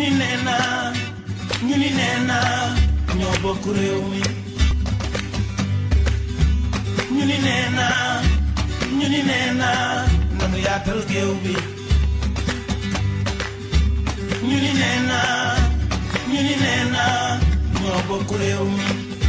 ni nee naa ñu ni nee naa ñoo bokk réew mi ñu ni nee naa ñu ni nee naa nanu yaatal géew bi ñu ni nee naa ñu ni nee naa ñoo bokk réew mi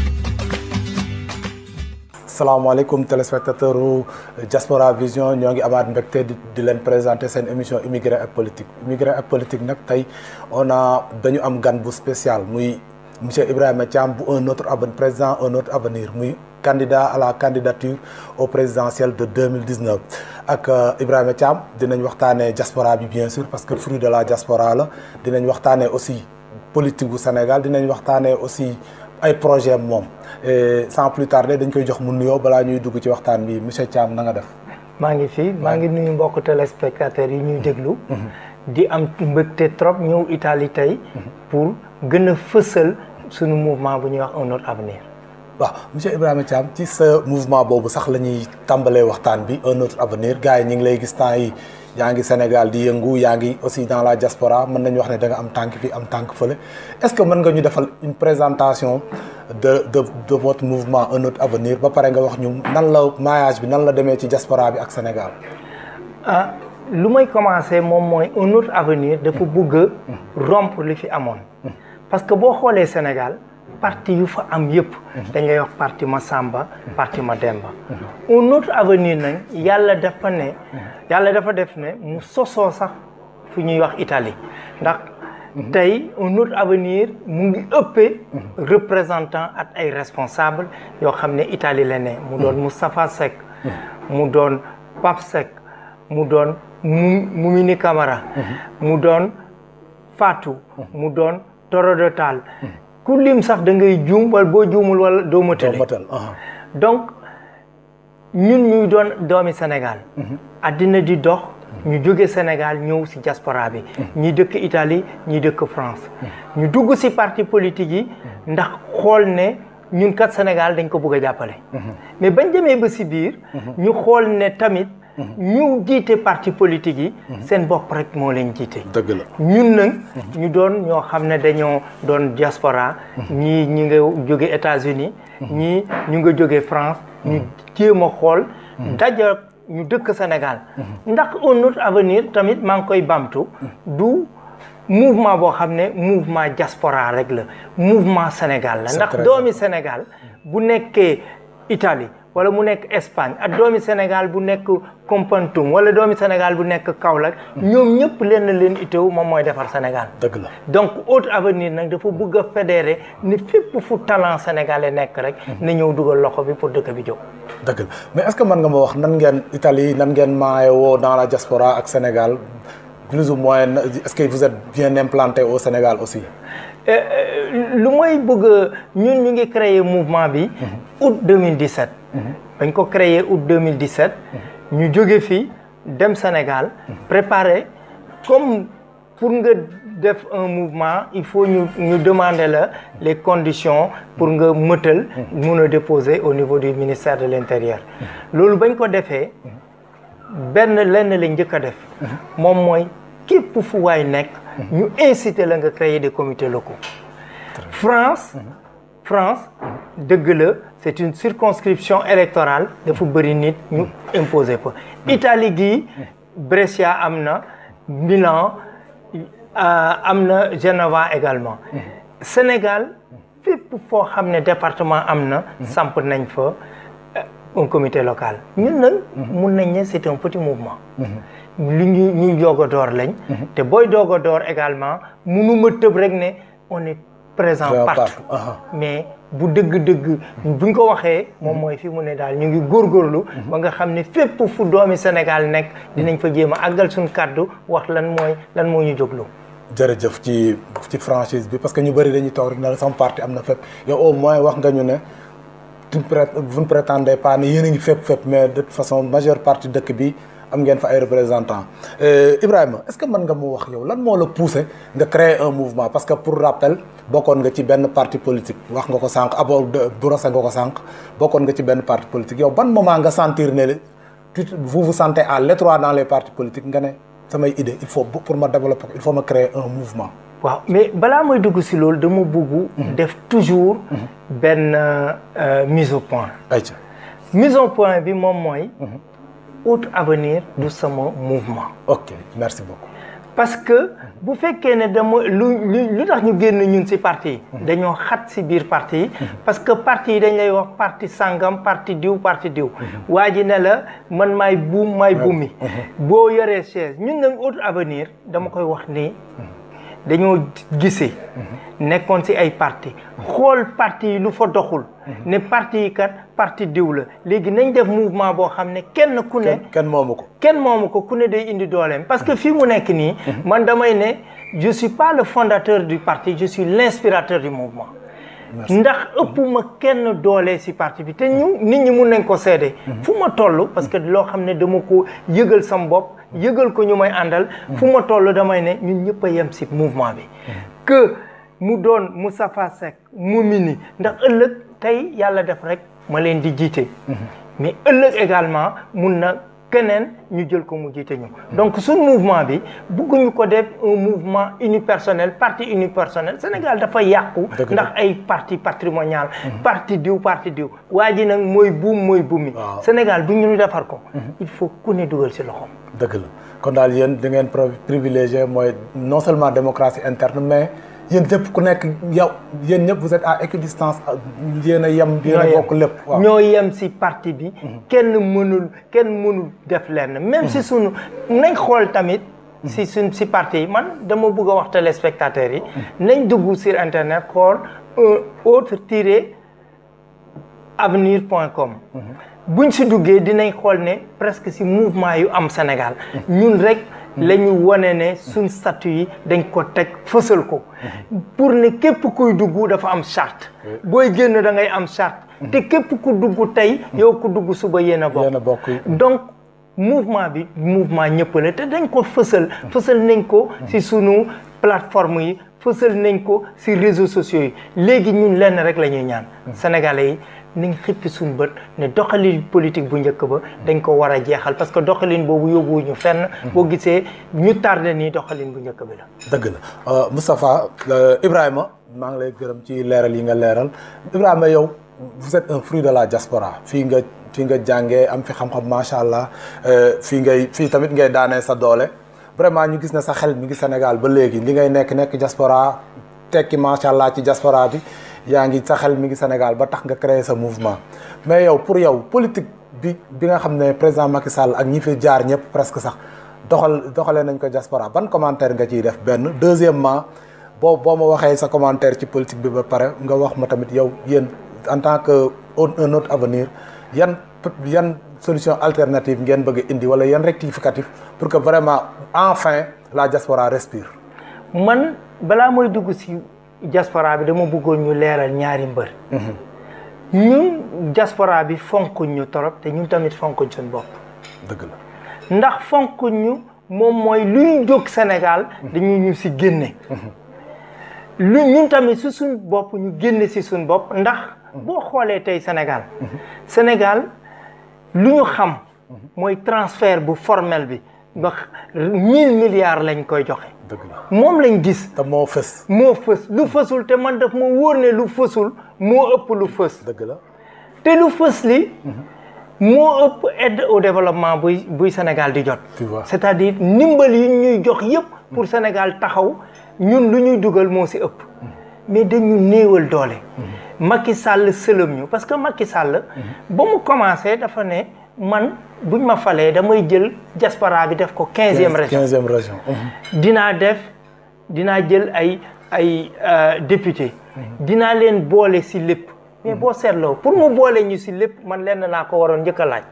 salaamaaleykum téléspectateur u Diaspora Vision ñoo ngi amaat mbégte di di leen présenter seen émission immigré ak politique immigré ak politique nag tey on a dañu am gan bu spécial muy monsieur Ibrahima Thiam bu un autre avenir président un autre avenir muy candidat à la candidature au présidentiel de 2019 ak Ibrahima Thiam dinañ waxtaanee diaspora bi bien sûr parce que fruit de la diaspora la dinañ waxtaanee aussi politique bu Sénégal dinañ waxtaanee aussi ay projet moom sans plus tarder dañ koy jox mu nuyoo balaa ñuy dugg ci waxtaan bi monsieur Thiam na nga def. maa ngi fi maa ngi nuyu mbokk téléspectateurs yi ñuy déglu. di am mbëgte trop ñëw Italie tey. pour gën a fësal suñu mouvement bu ñuy wax un autre avenir. waaw monsieur Ibrahima Thiam ci sa mouvement boobu sax la ñuy tàmbalee waxtaan bi un autre avenir gars yi ñu ngi lay gis temps yi yaa ngi Sénégal di yëngu yaa ngi aussi dans la diaspora mën nañu wax ne da nga am tànk fi am tànk fële est-ce que mën nga ñu defal une présentation de de de votre mouvement un autre avenir ba pare nga wax ñu nan la maillage bi nan la demee ci diaspora bi ak Sénégal. ah lu may commencer moom mooy un autre avenir dafa bëgg a rompre li fi amoon. parce que boo xoolee Sénégal parti yu fa am yëpp. dañ lay wax parti ma Samba parti ma Demba. un autre avenir nag yàlla dafa ne. yàlla dafa def ne mu sosoo sax fu ñuy wax Italie ndax. tey un autre avenir mu ngi ëppee représentant ak ay responsable yoo xam ne Italie la ne mu doon Moustapha Seck mu doon Pape Seck mu doon mu Mumini Camara mu doon Fatou mu doon Torodo Tall ku lim sax da ngay juum wala boo juumul wala doo matale donc ñun ñuy doon doomi Sénégal addina di dox ñu jóge Sénégal ñëw ci diaspora bi ñi dëkk Italie ñi dëkk France ñu dugg ci parti politique yi ndax xool ne ñun kat Sénégal dañ ko bëgg a jàppale mais bañ demee ba ci biir ñu xool ne tamit ñu jiite parti politique yi seen bopp rek moo leen jiite dëgg la ñun nag ñu doon ñoo xam ne dañoo doon diaspora ñii ñi nga jóge États-Unis ñii ñu nga jóge France ñu jéem a xool daja ñu dëkk Sénégal ndax un autre avenir tamit maa ngi koy bamtu du mouvement boo xam ne mouvement diaspora rek la mouvement Sénégal la ndax doomi Sénégal bu nekkee Italie wala mu nekk Espagne ak doomi Sénégal bu nekk Kompantum wala doomi Sénégal bu nekk Kaolack ñoom ñëpp leen leen iteewu moom mooy defar Sénégal dëgg la donc autre avenir nag dafa bëgg a fédérer ni fépp fu talent sénégalais nekk rek na ñëw dugal loxo bi pour dëkk bi jóg dëgg la mais est-ce que mën nga ma wax nan ngeen Italie nan ngeen maayoo dans la diaspora ak Sénégal plus ou moins est-ce que vous êtes bien implanté au Sénégal aussi lu mooy bëgg ñun ñu ngi créer mouvement bi août 2017 bañ ko créer août 2017 ñu jóge fii dem Sénégal préparer comme pour nga def un mouvement il faut ñu ñu demander la les conditions pour nga mëtal mun a déposer au niveau du ministère de l'intérieur loolu bañ ko defee benn lenn la njëkk a def moom mooy képp fu waay nekk ñu inciter la nga créer des comités locaux France France dëgg la c'est une circonscription électorale dafa bëri nit ñu imposer fa Italie gii Brescia am na Milan am na Genova également Sénégal fépp foo xam ne département am na samp nañ fa un comité local ñun nag mun nañ ne c'est un petit mouvement li ñu ñuy doog a door lañ te booy doog a door également munuma tëb rek ne on est présent partout mais bu dëgg-dëgg buñ ko waxee moom mooy fi mu ne daal ñu ngi góorgóorlu ba nga xam ne fépp fu doomi Sénégal nekk dinañ fa jéem a àggal suñ kàddu wax lan mooy lan moo ñu jóglu jërëjëf ci ci franchise bi parce que ñu bëri dañuy toog rek na sama parti am na fépp yow au moins wax nga ñu ne vous ne prétendez pas ne yéen a ngi fépp fépp mais de toute façon majeure partie dëkk bi am ngeen fa ay représentants Ibrahima est-ce que mën nga mu wax yow lan moo la poussé nga créer un mouvement parce que pour rappel bokkoon nga ci benn parti politique wax nga ko sànq abo brosé nga ko sànq bokkoon nga ci benn parti politique yow ban moment nga sentir ne vous vous sentez à l'étroit dans les partis politiques nga ne samay idée il faut pour ma développer il faut ma créer un mouvement waaw mais balaa may dugg si loolu dama bëgg def toujours benn euh, mise au point ayca mise au point bi moom mooy autre avenir du sama mouvement ok merci beaucoup parce que bu fekkee ne dama lu lu lu tax ñu génn ñun ci parti yi dañoo xat ci biir parti yi parce que parti yi dañ lay wax parti sangam parti diw parti diw waa ji ne la man maay buum maay buumi boo yoree chaise ñun nag autre avenir dama koy wax ni dañoo gisee nekkoon ci ay parti xool parti yi lu fa doxul ne parti yi kat parti diw la léegi nañ def mouvement boo xam ne kenn ku ne kenn kenn moomu ko kenn moomu ko ku ne day indi dooleem parce que fii mu nekk nii man damay ne je suis pas le fondateur du parti je suis l'inspirateur du mouvement ndax ëpp ma kenn doole ci parti bi te ñu nit ñi mun nañ ko seede fu ma toll parce que loo xam ne dama ko yëgal sam bopp yëgal ko ñu may àndal fu ma toll damay ne ñun ñëpp a yem ci mouvement bi que mu doon Moustapha Seck mu mini ndax ëllëg tey yàlla def rek ma leen di jiite mais ëllëg également mun na keneen ñu jël ko mu jiite ñu donc suñ mouvement bi bëgguñu ko def un mouvement unipersonnel parti unipersonnel Sénégal dafa yàqu Dëgg la. ndax ay parti patrimonial parti diw parti diw waa ji nag mooy buum mooy buumi Waaw. Sénégal bu ñu defar ko il faut ku ne dugal ci loxoom dëgg la kon daal yéen da ngeen pro- privilégié mooy non seulement démocratie interne mais yéen ñëpp ku nekk yow yéen ñëpp vous êtes à équidistance yéen a yem yéen a ñoo bokk lépp waaw ñoo yem ci parti bi kenn mënul kenn mënul def lenn même si sunu nañ xool tamit si suñ si parti yi man dama bëgg a wax téléspectateurs yi nañ dugg sur internet xool un autre tiré avenir point com buñ si duggee dinañ xool ne presque si mouvement yu am Sénégal ñun rek la ñu wane ne suñ statut yi dañ ko teg fësal ko pour ne képp kuy dugg dafa am charte booy génn da ngay am charte te képp ku dugg tey yow ku dugg suba yéen a bokk yéen a bokk donc mouvement bi mouvement ñëpp la te dañ ko fësal fësal nañ ko ci sunu plateforme yi fësal nañ ko ci réseaux sociaux yi léegi ñun lenn rek la ñuy ñaan sénégalais yi nañ xippi suñu bët ne doxalin politique bu njëkk ba dañ ko war a jeexal parce que doxalin boobu yóbbuwuñu fenn boo gisee ñu tardé nii doxalin bu njëkk bi la dëgg la Euh, Moustapha euh, Ibrahima maa ngi lay gërëm ci leeral yi nga leeral Ibrahima yow vous êtes un fruit de la diaspora fii nga fii nga jàngee am fi xam-xam macha allah euh, fii ngay fii tamit ngay daanee sa doole vraiment ñu gis ne sa xel mi ngi Sénégal ba léegi li ngay nekk nekk diaspora tekki macha allah ci diaspora bi yaa ngi sa xel mi ngi Sénégal ba tax nga créer sa mouvement mais yow pour yow politique bi bi nga xam ne président Macky Sall ak ñi fi jaar ñëpp presque sax doxal doxalee nañ ko diaspora ban commentaire nga ciy def benn deuxièmement boo boo ma waxee sa commentaire ci politique bi ba pare nga wax ma tamit yow yéen en tant que un autre avenir yan yan solution alternative ngeen bëgg a indi wala yan rectificatif pour que vraiment enfin la diaspora respire man balaa mooy dugg ci diaspora bi dama bëggoon ñu leeral ñaari mbër ñun diaspora bi fonkuñ ñu torop te ñun tamit fonkuñ suñ bopp dëgg la ndax fonkuñ ñu moom mooy luy jóg Sénégal dañu ñu ci génne lu ñun tamit ci suñ bopp ñu génne ci suñ bopp ndax boo xoolee tey Sénégal Sénégal lu ñu xam mooy transfert bu formel bi ba mille milliards lañ koy joxe dëgg la moom lañ gis te moo fës moo fës lu fësul te man daf ma wóor ne lu fësul moo ëpp lu fës dëgg la te lu fës li moo ëpp aide au développement buy buy Sénégal di jot Tu vois. c'est-à-dire ndimbal yi ñuy jox yépp pour Sénégal taxaw ñun lu ñuy dugal moo ci ëpp mais dañu néewal doole Macky Sall sëlëm ñu parce que Macky Sall ba mu commencé dafa ne man buñ ma falee damay jël diaspora bi def ko quinzième région quinzième région dinaa def dinaa jël ay ay euh, député dinaa leen boole ci lépp mais boo seetloo pour mu boole ñu ci lépp man lenn laa ko waroon njëkk a laaj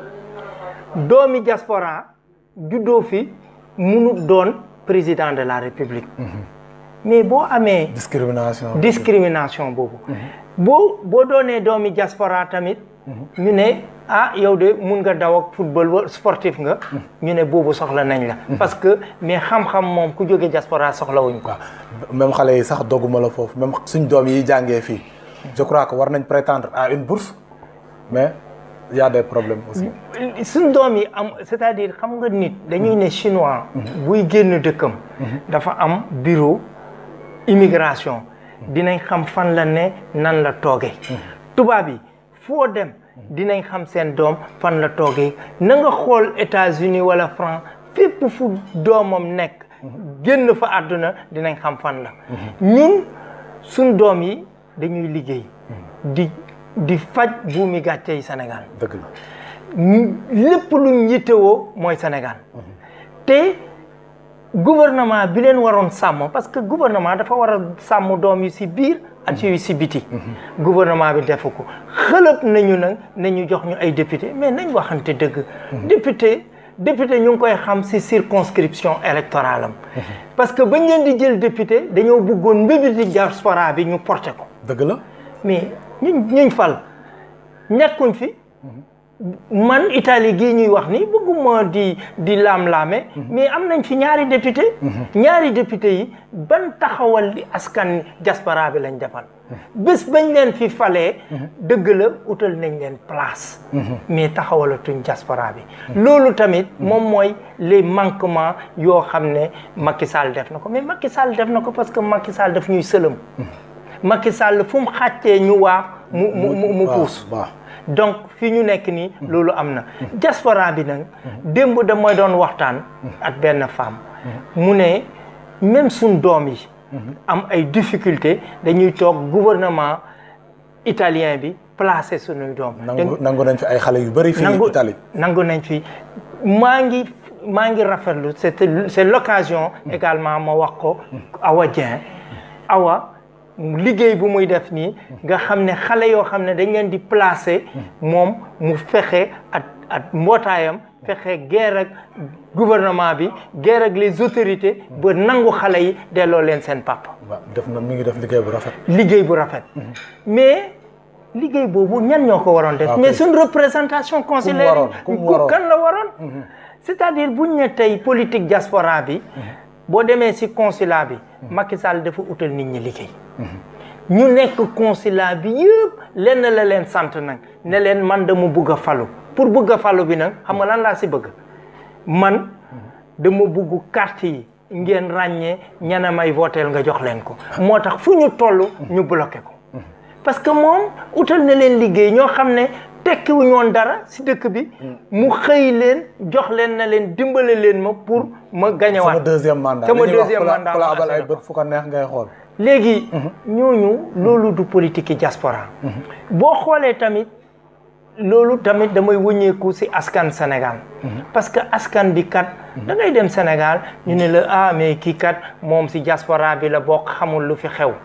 doomi diaspora juddoo fi munu doon président de la république mais boo amee discrimination discrimination boobu boo boo doonee doomi diaspora tamit ñu ne ah yow de mun nga daw ak football wa sportif nga ñu ne boobu soxla nañ la parce que mais xam-xam moom ku jóge diaspora soxlawuñ ko waaw même xale yi sax dogguma la foofu même suñ doom yi jàngee fii je crois que war nañ prétendre à une bourse mais y a des problèmes aussi suñ doom yi am c'est-à-dire xam nga nit dañuy ne chinois buy génn dëkkam dafa am bureau immigration dinañ xam fan la ne nan la toogee tubaab yi foo dem dinañ xam seen doom fan la toogee na nga xool États-Unis wala France fépp fu doomam nekk génn fa àdduna dinañ xam fan la ñun suñ doom yi dañuy liggéey di di faj buumi gàcce yi Sénégal dëgg la lépp luñ yittewoo mooy Sénégal te gouvernement bi leen waroon sàmm parce que gouvernement dafa war a sàmm doom yi si biir ak yu si biti gouvernement bi defu ko xëlëb nañu nag nañu jox ñu ay député mais nañ waxante dëgg député député ñu ngi koy xam si circonscription électorale am parce que bañ leen di jël député dañoo bëggoon mbébiti diaspora bi ñu porté ko dëgg la mais ñuñ ñuñ fal nekkuñ fi man Italie gii ñuy wax ni bëgguma di di laam-laame mais am nañ fi ñaari député ñaari député yi ban taxawal li askan diaspora bi lañ defal bés bañ leen fi falee dëgg la utal nañ leen place mais taxawalatuñ diaspora bi loolu tamit moom mooy les manquements yoo xam ne Macky Sall def na ko mais Macky Sall def na ko parce que Macky Sall daf ñuy sëlëm Macky Sall fu mu xàccee ñu waa mu mu mu mu puus waaw donc fi ñu nekk nii loolu am na diaspora bi nag démb da mooy doon waxtaan ak benn femme mu ne même suñ doom yi am ay difficulté dañuy toog gouvernement italien bi placé suñuy doom nangu nangu nañ fi ay xale yu bëri fii nangu Italie nangu nañ fi maa ngi maa ngi rafetlu c'est c'est l'occasion également ma wax ko Awa Dieng Awa liggéey bu muy def nii nga xam ne xale yoo xam ne dañ leen di placer moom mu fexe at at mbootaayam fexe guerre ak gouvernement bi guerre ak les autorités ba nangu xale yi delloo leen seen papa waaw def na mi ngi def liggéey bu rafet liggéey bu rafet mais liggéey boobu ñan ñoo ko waroon def Ok. mais suñ représentation consulaire waroon, ku mu waroon. kan la waroon c'est-à-dire buñ ne tey politique diaspora bi boo demee ci consulat bi Macky Sall dafa utal nit ñi liggéey ñu nekk consulat bi yëpp lenn la leen sant nag ne leen man dama bëgg a falu pour bëgg a falu bi nag xam nga lan laa ci bëgg man dama bëgg carte yi ngeen ràññee ñana may votel nga jox leen ko moo tax fu ñu toll ñu bloqué ko parce que moom utal na leen liggéey ñoo xam ne tekkiwuñu woon dara ci dëkk bi mu xëy leen jox leen na leen dimbale leen ma pour ma gañewaat sama deuxième mandat sama li ñuy wax deuxième ku la- mandat ku la ma abal ay assuré ko. bët fu ko neex ngay xool léegi ñooñu loolu du politique yi diaspora boo xoolee tamit loolu tamit damay wëññeeku ci askan Sénégal parce que askan bi kat da ngay dem Sénégal ñu ne la ah mais kii kat moom ci diaspora bi la bokk xamul lu fi xew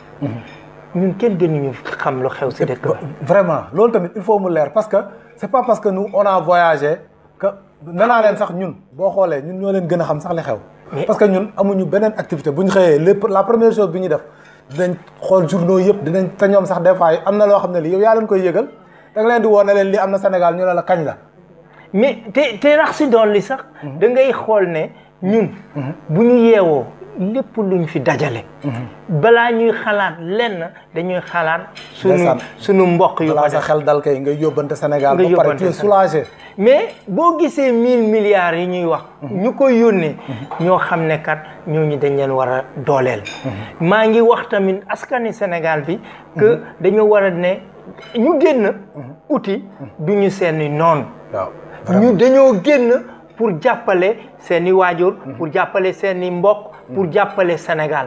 ñun kenn gënuñu xam lu xew ci dëkk bi vraiment loolu tamit il faut mu leer parce que c'est pas parce que nous on a voyagé que nee naa leen sax ñun boo xoolee ñun ñoo leen gën a xam sax li xew Mais- parce que ñun amuñu beneen activité bu ñu xëyee lépp la première chose bi ñu def dinañ xool journaux yëpp dinañ te ñoom sax des fois am na loo xam ne li yow yaa leen koy yëgal da nga leen di woo ne leen li am na Sénégal ñu ne la kañ la mais te te rax si doon li sax da ngay xool ne ñun bu ñu yeewoo lépp luñ fi dajale balaa ñuy xalaat lenn dañuy xalaat sunu Ndeysaan. sunu mbokk yu ko balaa sa def xel dal kay ngay yóbbante Sénégal Nga ba pare yóbbante tu es Sénégal. soulagé mais boo gisee mille milliards yi ñuy wax ñu koy yónnee ñoo xam ne kat ñooñu dañ leen war a dooleel maa ngi wax tamit askani Sénégal bi que dañoo war a ne ñu génn uti du ñu seeni noonu waaw ñu dañoo génn pour jàppale seeni waajur pour jàppale seeni mbokk pour jàppale Sénégal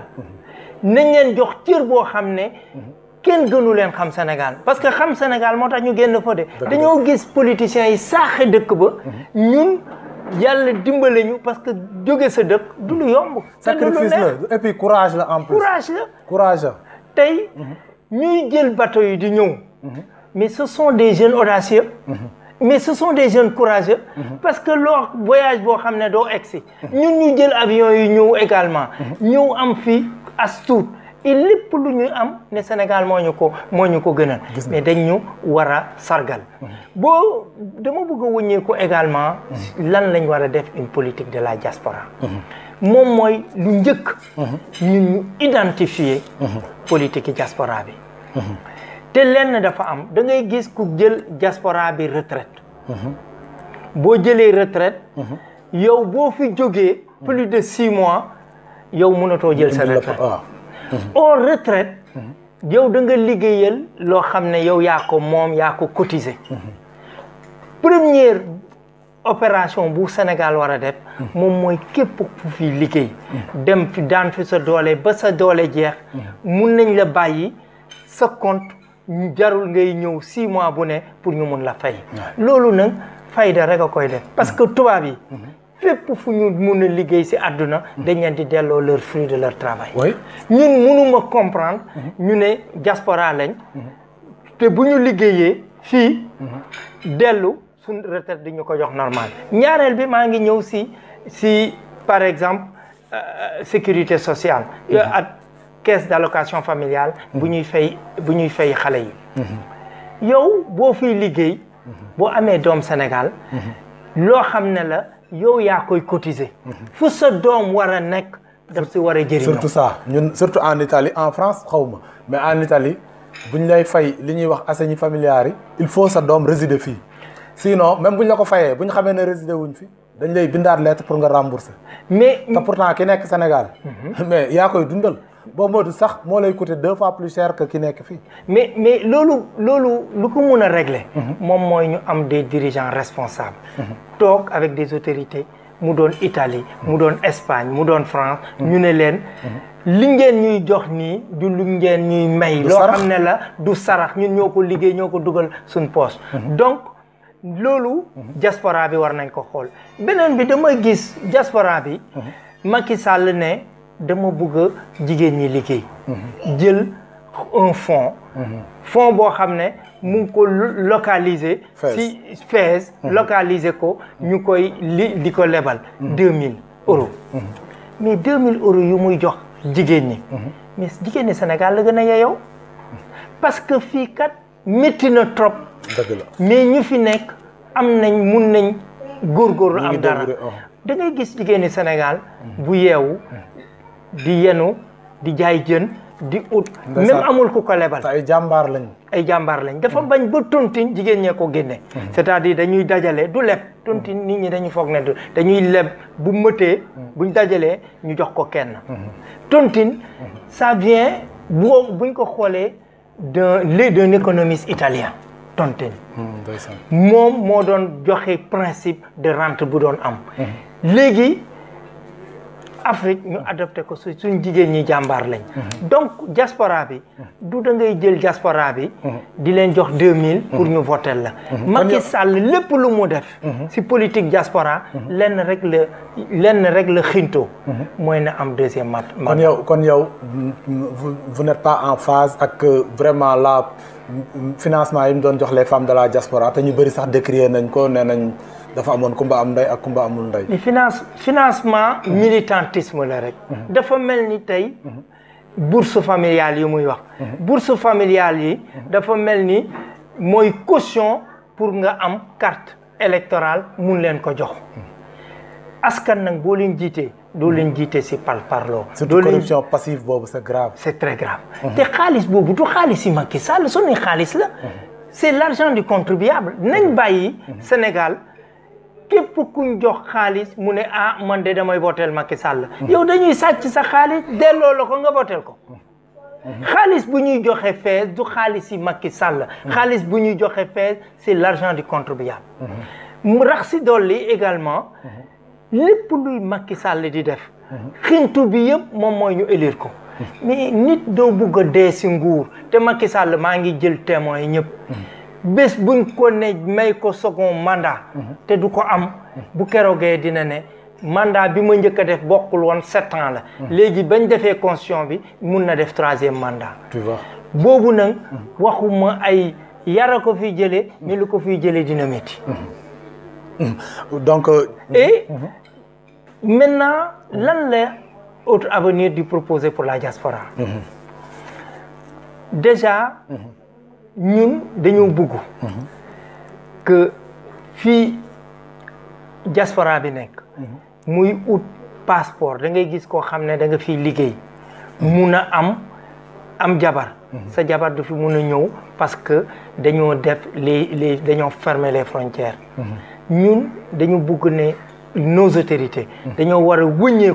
nañ leen jox cër boo xam ne kenn gënu leen xam Sénégal parce que xam Sénégal moo tax ñu génn fa de dañoo gis politiciens yi saaxe dëkk ba ñun yàlla dimbale ñu parce que jóge sa dëkk du lu yomb te du lu sacrifice neex. la et puis courage la en plus courage la courage la tey ñuy jël bateau yi di ñëw mais ce sont des jeunes audacieux mais ce sont des jeunes courageux parce que loo voyage boo xam ne doo egsi ñun ñu jël avion yi ñëw également ñëw am fi as tuut et lépp lu ñu am ne Sénégal moo ñu ko moo ñu ko gënal mais dañ ñu war a sargal boo dama bëgg a wëññeeku également lan lañ war a def une politique de la diaspora moom mooy lu njëkk ñun ñu identifier politique yi diaspora bi te lenn dafa am da ngay gis ku jël diaspora bi retraite boo jëlee retraite yow boo fi jógee plus de six mois yow mënatoo jël sa Indi la retraite waaw au retraite yow da nga liggéeyal loo xam ne yow yaa ko moom yaa ko cotiser première opération bu Sénégal war a def moom mooy képp ku fi liggéey dem fi daan fi sa doole ba sa doole jeex mun nañ la bàyyi sa compte jarul ngay ñëw six mois bu ne pour ñu mun la fay loolu nag fayda rek a koy def parce que tubaab yi fépp fu ñu mun a liggéey si àdduna dañ leen di delloo leur fruit de leur travail oui ñun mënuma comprendre ñu ne diaspora lañ te bu ñu liggéeyee fii dellu suñ retraite di ñu ko jox normal ñaareel bi maa ngi ñëw si si par exemple euh, sécurité sociale ak caisse d'allocation familiale bu ñuy fay bu ñuy fay xale yi yow boo fiy liggéey boo amee doom Sénégal loo xam ne la yow yaa koy cotiser fu sa doom war a nekk daf si war a jëriñoo surtout ça ñun surtout en Italie en France xaw ma mais en Italie bu ñu lay fay li ñuy wax assegni familiari yi il faut sa doom résider fii sinon même bu ñu la ko fayee bu ñu xamee ne résider wuñ fi dañ lay bindaat lettre pour nga rembourser mais te pourtant ki nekk Sénégal mais yaa koy dundal boo moytu sax moo lay coûter deux fois plus cher que ki nekk fii mais mais loolu loolu lu ko mun a régler moom mooy ñu am des dirigeants responsables toog avec des autorités mu doon Italie mu doon Espagne mu doon France ñu ne leen li ngeen ñuy jox nii du lu ngeen ñuy may Du loo sarax. xam ne la du sarax ñun ñoo ko liggéey ñoo ko dugal suñ poche donc loolu diaspora bi war nañ ko xool beneen bi dama gis diaspora bi Macky Sall ne dama bëgg a jigéen ñi liggéey jël un fonds fonds boo xam ne mu ngi ko lo- localiser Fès. si Fès localiser ko ñu koy li di ko lebal deux mille euros mais deux mille euros yu muy jox jigéen ñi mais jigéen ñi Sénégal la gën a yeyoo parce que fii kat métti na trop dëgg la mais ñu fi nekk am nañ mun nañ góorgóorlu Ñu ngi am dara débrouiller, oh. da ngay gis jigéeni Sénégal bu yeewu di yenu di jaay jën di ut même Ndeysaan. amul ku ko lebal te ay jàmbaar lañ ay jàmbaar lañ dafa bañ ba tontine jigéen ñee ko génne c'est-à-dire dañuy dajale du leb tontine nit ñi dañuy foog ne du dañuy leb bu mëtee buñ dajalee ñu jox ko kenn tontine ça vient boo buñ ko xoolee d'un lait d'un économiste italien tontine ndeysaan moom moo doon joxe principe de rente bu doon am léegi Afrique ñu adopté ko su suñ jigéen ñi jàmbaar lañ donc diaspora bi du da ngay jël diaspora bi di leen jox 2000 pour ñu voter la Macky Sall lépp lu mu def si politique diaspora lenn rek la lenn rek la xinto mooy na am deuxième mat kon yow kon yow vous vous n'êtes pas en phase ak euh, vraiment la financement yi mu doon jox les femmes de la diaspora te ñu bëri sax décrier nañ ko nee nañ dafa amoon kumba am ndey ak kumba amul ndey li finance financement militantisme la rek dafa mel ni tey bourse familiale yi muy wax bourse familiale yi dafa mel ni mooy caution pour nga am carte électorale mun leen ko jox askan nag boo leen jiitee doo leen jiite si par parloo doo surtout leen corruption passive boobu c'est grave c'est très grave te xaalis boobu du xaalis yi Macky Sall suñuy xaalis la c'est l'argent du contribuable nañ bàyyi Sénégal képp kuñ jox xaalis mu ne ah man de damay votel Macky Sall yow dañuy sàcc sa xaalis delloo la ko nga votel ko xaalis bu ñuy joxe fees du xaalis yi Macky Sall xaalis bu ñuy joxe fees c'est l'argent du contribuable mu rax si dolli également lépp luy Macky Sall di def xintu bi yëpp moom mooy ñu élire ko mais nit doo bugg a dee si nguur te Macky Sall maa ngi jël témoins yi ñëpp bés buñ ko ne may ko second mandat te du ko am bu keroogee dina ne mandat bi ma njëkk a def bokkul woon sept ans la léegi bañ defee constitution bi mun na def troisième mandat tu vois boobu nag waxuma ay yara ko fi jëlee mais lu ko fiy jëlee dina métti donc euh, et maintenant lan la autre avenir du proposer pour la diaspora déjà ñun dañoo bëgg que fii diaspora bi nekk muy ut passeport da ngay gis koo xam ne da nga fiy liggéey mun a am am jabar sa jabar du fi mun a ñëw parce que dañoo def les les dañoo fermer les frontières ñun dañu bëgg ne nos autorités dañoo war a wëññeeku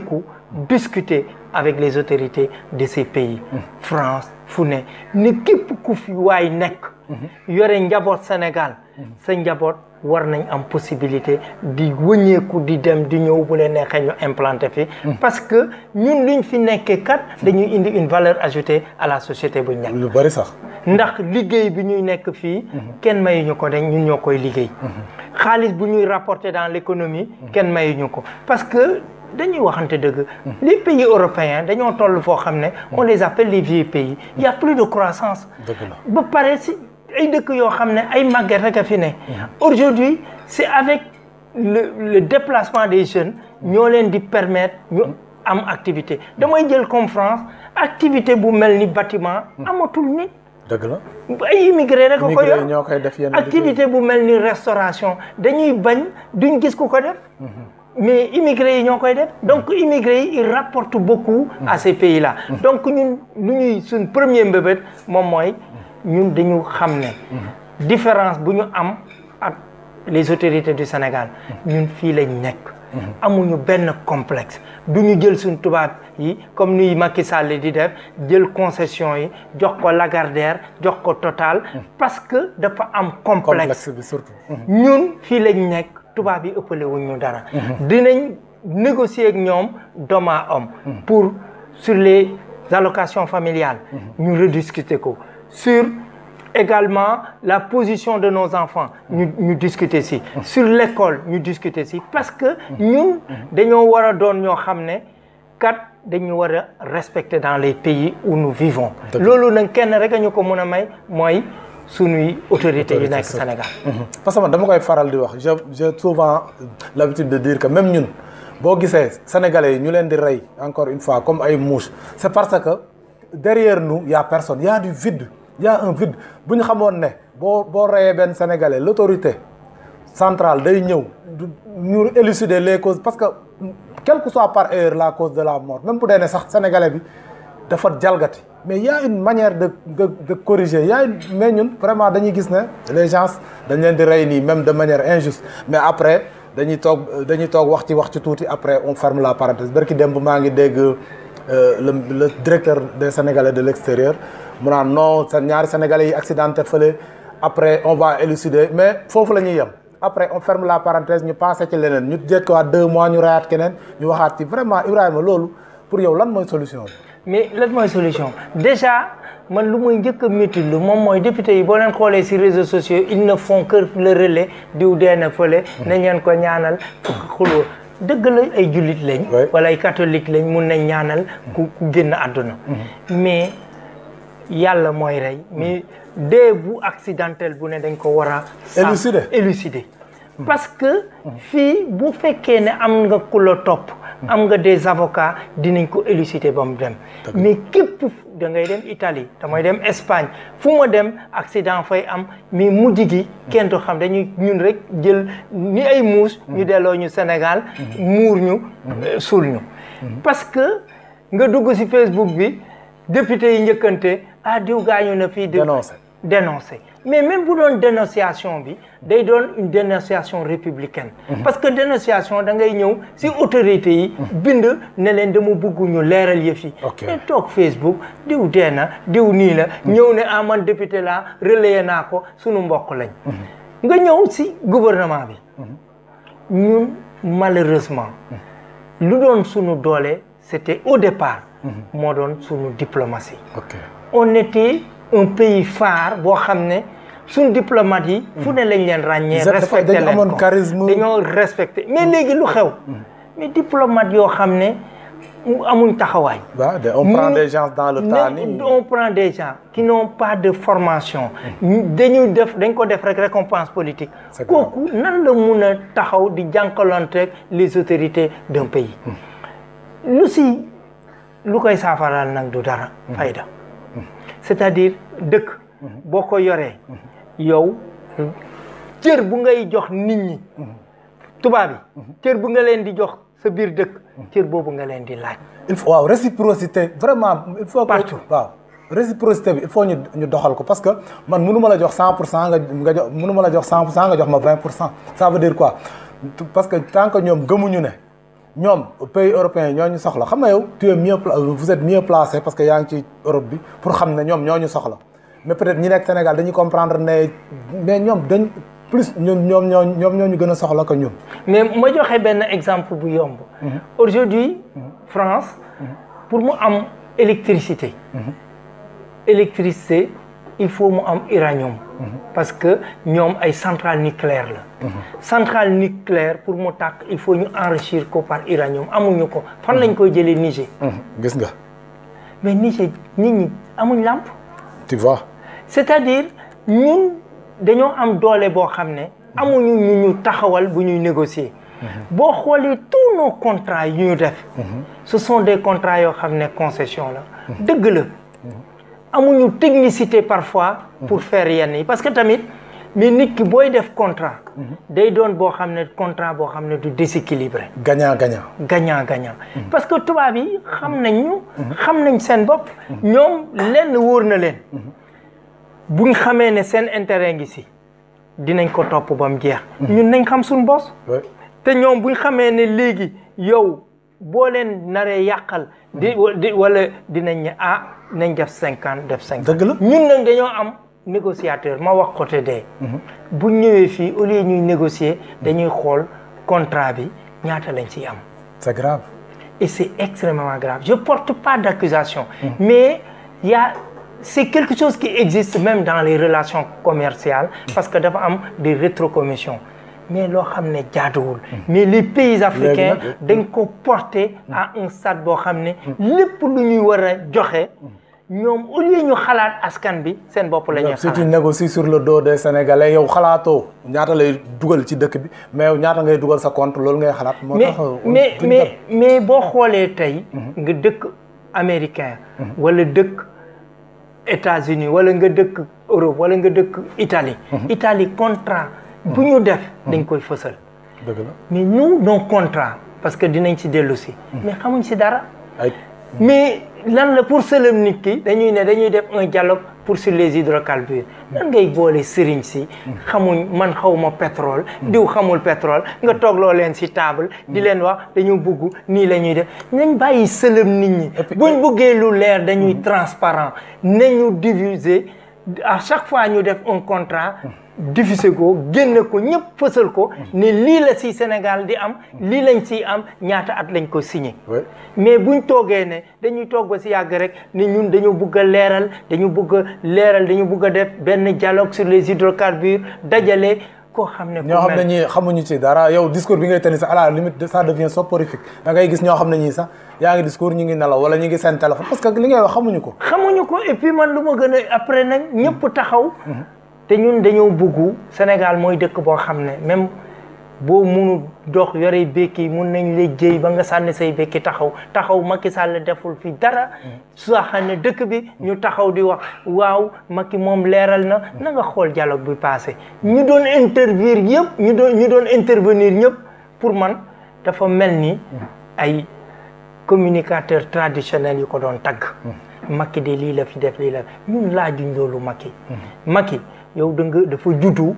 discuter avec les autorités de ces pays France fu ne ne képp ku fi waay nekk yore njaboot Sénégal sa njaboot war nañ am possibilité di wëññeeku di dem di ñëw bu leen neexee ñu implanté fi parce que ñun luñ fi nekkee kat dañuy indi une valeur ajoutée à la société bu nekk lu bari sax ndax liggéey bi ñuy nekk fii kenn mayuñu ko dañ ñun ñoo koy liggéey xaalis bu ñuy rapporter dans l'économie kenn mayuñu ko parce que dañuy waxante dëgg les pays européens dañoo toll foo xam ne on les appelle les vieux pays il y a plus de croissance dëgg la ba pare si ay dëkk yoo xam ne ay màgget rek a fi ne aujourd'hui c'est avec le le déplacement des jeunes ñoo leen di permettre ñu am activité damay jël comme France activité bu mel ni bâtiment amatul nit dëgg la ay immigré rek a ko immigré yor ñoo koy def yenn activité bu mel ni restauration dañuy bañ duñ gis ku ko def mais immigré yi ñoo koy def donc immigré yi ils rapportent beaucoup à ces pays là donc ñun lu ñuy suñ premier mbébét moom mooy ñun dañu xam ne différence bu ñu am ak les autorités du Sénégal ñun fii lañ nekk amuñu benn complexe du ñu jël suñ tubaab yi comme ni Macky Sall di def jël concession yi jox ko Lagardère jox ko Total parce que dafa am complexe complexe bi surtout ñun fii lañ nekk tubaab yi ëppale wuñ ñu dara dinañ négocier ak ñoom d'homme à homme pour sur les allocations familiales ñu rediscuter ko sur également la position de nos enfants ñu ñu discuter si sur l'école ñu discuter si parce que ñun dañoo war a doon ñoo xam ne kat dañu war a respecter dans les pays où nous vivons Dëgg. loolu nag kenn rek a ñu ko mën a may mooy sunuy autorités yi Autorité, nekk c'est- Sénégal parce que man dama koy faral di wax j'ai j'ai souvent l'habitude de dire que même ñun boo gisee sénégalais yi ñu leen di rey encore une fois comme ay mouches c'est parce que derrière nous y a personne y a du vide y a un vide bu ñu xamoon ne boo boo reyee benn sénégalais l'autorité centrale day ñëw du- ñu élucider les causes parce que quelle que soit par ailleurs la cause de la mort même bu dee ne sax sénégalais bi dafa jalgati mais y a une manière de de de corriger y a une mais ñun vraiment dañuy gis ne les gens dañ leen di rey nii même de manière injuste mais après dañuy toog dañuy toog wax ci wax ci tuuti après on ferme la parenthèse barki démb maa ngi dégg euh, le le directeur des sénégalais de l'extérieur mu naan non sa ñaari sénégalais yi accidenté fële après on va élucider mais foofu la ñuy yem après on ferme la parenthèse ñu passé ci leneen ñu jékkiwaat deux mois ñu reyaat keneen ñu waxaat ci vraiment Ibrahima loolu pour yow lan mooy solution bi. mais lan mooy solution déjà man lu muy njëkk a métti lu moom mooy député yi boo leen xoolee ci réseaux sociaux ils ne font que le relais diw dee na fële nañ leen ko ñaanal xuloo dëgg la ay jullit lañ Oui. wala ay catholique lañ mun nañ ñaanal ku ku génn àdduna mais yàlla mooy rey mais dee bu accidentel bu ne dañ ko war a sàmm- Élucider. élucider parce que fii bu fekkee ne am nga ku la topp am nga des avocats dinañ ko élucider ba mu dem mais képp da ngay dem Italie damay dem Espagne fu ma dem accident fay am mais mujj gi kenn du xam dañuy ñun rek jël ni ay muus ñu delloo ñu Sénégal muur ñu euh, suul ñu parce que nga dugg ci Facebook bi député yi njëkkante ah diw gaañu na fii diw Dénoncer. dénoncer mais même bu doon dénonciation bi day doon une dénonciation républicaine parce que dénonciation da ngay ñëw ci autorités yi bind ne leen dama bëgg ñu leeral yëf yi Ok. mais toog Facebook diw dee na diw nii la ñëw ne ah man député laa relayé naa ko sunu mbokk lañ nga ñëw ci gouvernement bi ñun malheureusement lu doon sunu doole c'était au départ moo doon sunu diplomatie ok on était un pays phare boo xam ne suñ diplomate yi fu ne lañ leen ràññee Ils étaient- respecté dañu leen amoon ko charisme. dañoo respecté mais léegi lu xew mais diplomate yoo xam ne mu amuñ taxawaay waaw de- on prend Ñu- des gens dans le ne- tas nii on prend des gens qui n'ont pas de formation dañuy def dañ ko def rek récompense politique C'est grave. kooku nan la mun a taxaw di jànkalante les autorités d'un pays lu si lu koy saafaraal nag du dara fayda c'est-à-dire dëkk boo ko yoree yow cër bu ngay jox nit ñi tubaab yi cër bu nga leen di jox sa biir dëkk cër boobu nga leen di laaj il faut waaw réciprocité vraiment il faut que Partout. waaw réciprocité bi il faut ñu ñu doxal ko parce que man mënu ma la jox 100 pour cent nga nga jox mënu ma la jox 100 pour cent nga jox ma 20 pour cent ça veut dire quoi parce que tant que ñoom gëmuñu ne ñoom pays européens ñoo ñu soxla xam nga yow tu es mieux pla- vous êtes mieux placé parce que yaa ngi ci Europe bi pour xam ne ñoom ñoo ñu soxla mais peut-être ñi nekk Sénégal dañuy comprendre ne mais ñoom dañ plus ñun ñoom ñoo ñoom ñoo ñu gën a soxla que ñun. mais ma joxe benn exemple bu yomb. aujourd'hui France pour mu am électricité. électricité il faut mu am uranium. parce que ñoom ay centrale nucléaire la. centrale nucléaire pour mu tàkk il faut ñu enrichir ko par uranium amuñu ko fan lañ koy jëlee Niger. gis nga mais Niger nit ñi amuñ làmp. tu vois. c'est-à-dire ñun dañoo am doole boo xam ne amuñu ñu ñu taxawal bu ñuy négocier boo xoolee tous nos contrats yu ñu def ce sont des contrats yoo xam ne concession la dëgg la amuñu technicité parfois pour faire yenn yi parce que tamit mais nit ki booy def contrat day doon boo xam ne contrat boo xam ne du déséquilibré gagnant gagnant. gagnant gagnant parce que tubaab yi xam nañ ñu xam nañ seen bopp ñoom lenn wóor na leen buñ xamee ne seen intérêt ngi si dinañ ko topp ba mu jeex ñun nañ xam suñ bos oui te ñoom buñ xamee ne léegi yow boo leen naree yàqal di di wala dinañ ne ah nañ def cinquante def cinquante dëgg la. ñun nag dañoo am négociateur ma wax côté dee bu ñëwee fii au lieu ñuy négocier dañuy xool contrat bi ñaata lañ ciy am c'est grave. et c'est extrêmement grave je porte pas d'accusation mais il y a c'est quelque chose qui existe même dans les relations commerciales parce que dafa am des rétrocommissions mais loo xam ne jaaduwul mais les pays africains nag- dañ ko porter à un stade boo xam ne lépp lu ñuy war a joxe ñoom au lieu ñu xalaat askan bi seen bopp la ñuy si tu xalaat négocies sur le dos des Sénégalais yow xalaatoo ñaata lay dugal ci dëkk bi mais yow ñaata ngay dugal sa compte loolu ngay xalaat. moo mais tax mais duñ mais mais boo xoolee tey nga dëkk américain wala dëkk États-Unis wala nga dëkk Europe wala nga dëkk Italie Italie contrat bu ñu def dañ koy fësal dem. dëgg la mais nous nos contrats parce que dinañ ci dellu si mais xamuñ si dara ay mais lan la pour sëlëm nit ki dañuy ne dañuy def un dialogue pour sur les hydrocarbures nan ngay boole sëriñ si xamuñ man xawma pétrole diw xamul pétrole nga toogloo leen si table di leen wax dañu bugg nii la ñuy def nañ bàyyi sëlëm nit ñi buñ buggee lu leer dañuy transparent nañu diviser à chaque fois ñu def un contrat diffuser ko génne ko ñëpp fësal ko ne lii la si Sénégal di am lii lañ siy am ñaata at lañ ko signé oui mais buñ toogee ne dañuy toog ba si yàgg rek ne ñun dañu bugg a leeral dañu bugg a leeral dañu bugg a def benn dialogue sur les hydrocarbures dajale koo xam ne. ku ñoo xam ne mel- ñii xamuñu ci dara yow discours bi ngay tenir sax à la limite ça devient soporifique da ngay gis ñoo xam ne ñii sax yaa ngi discours ñu ngi nelaw wala ñu ngi seen téléphone parce que li ngay wax xamuñu ko. xamuñu ko et puis man lu ma gën a après nag ñëpp taxaw. te ñun dañoo bugg Sénégal mooy dëkk boo xam ne même boo munu dox yore békki mun nañ la jëy ba nga sànni say békki taxaw taxaw Macky Sall deful fi dara soo xam ne dëkk bi ñu taxaw di wax waaw Macky moom leeral na na nga xool dialogue bi passé ñu doon intervenir yëpp ñu doon ñu doon intervenir ñëpp pour man dafa mel ni ay communicateur traditionnel yu ko doon tagg Macky de lii la fi def lii la ñun laajuñ loolu Macky Macky yow da nga dafa juddu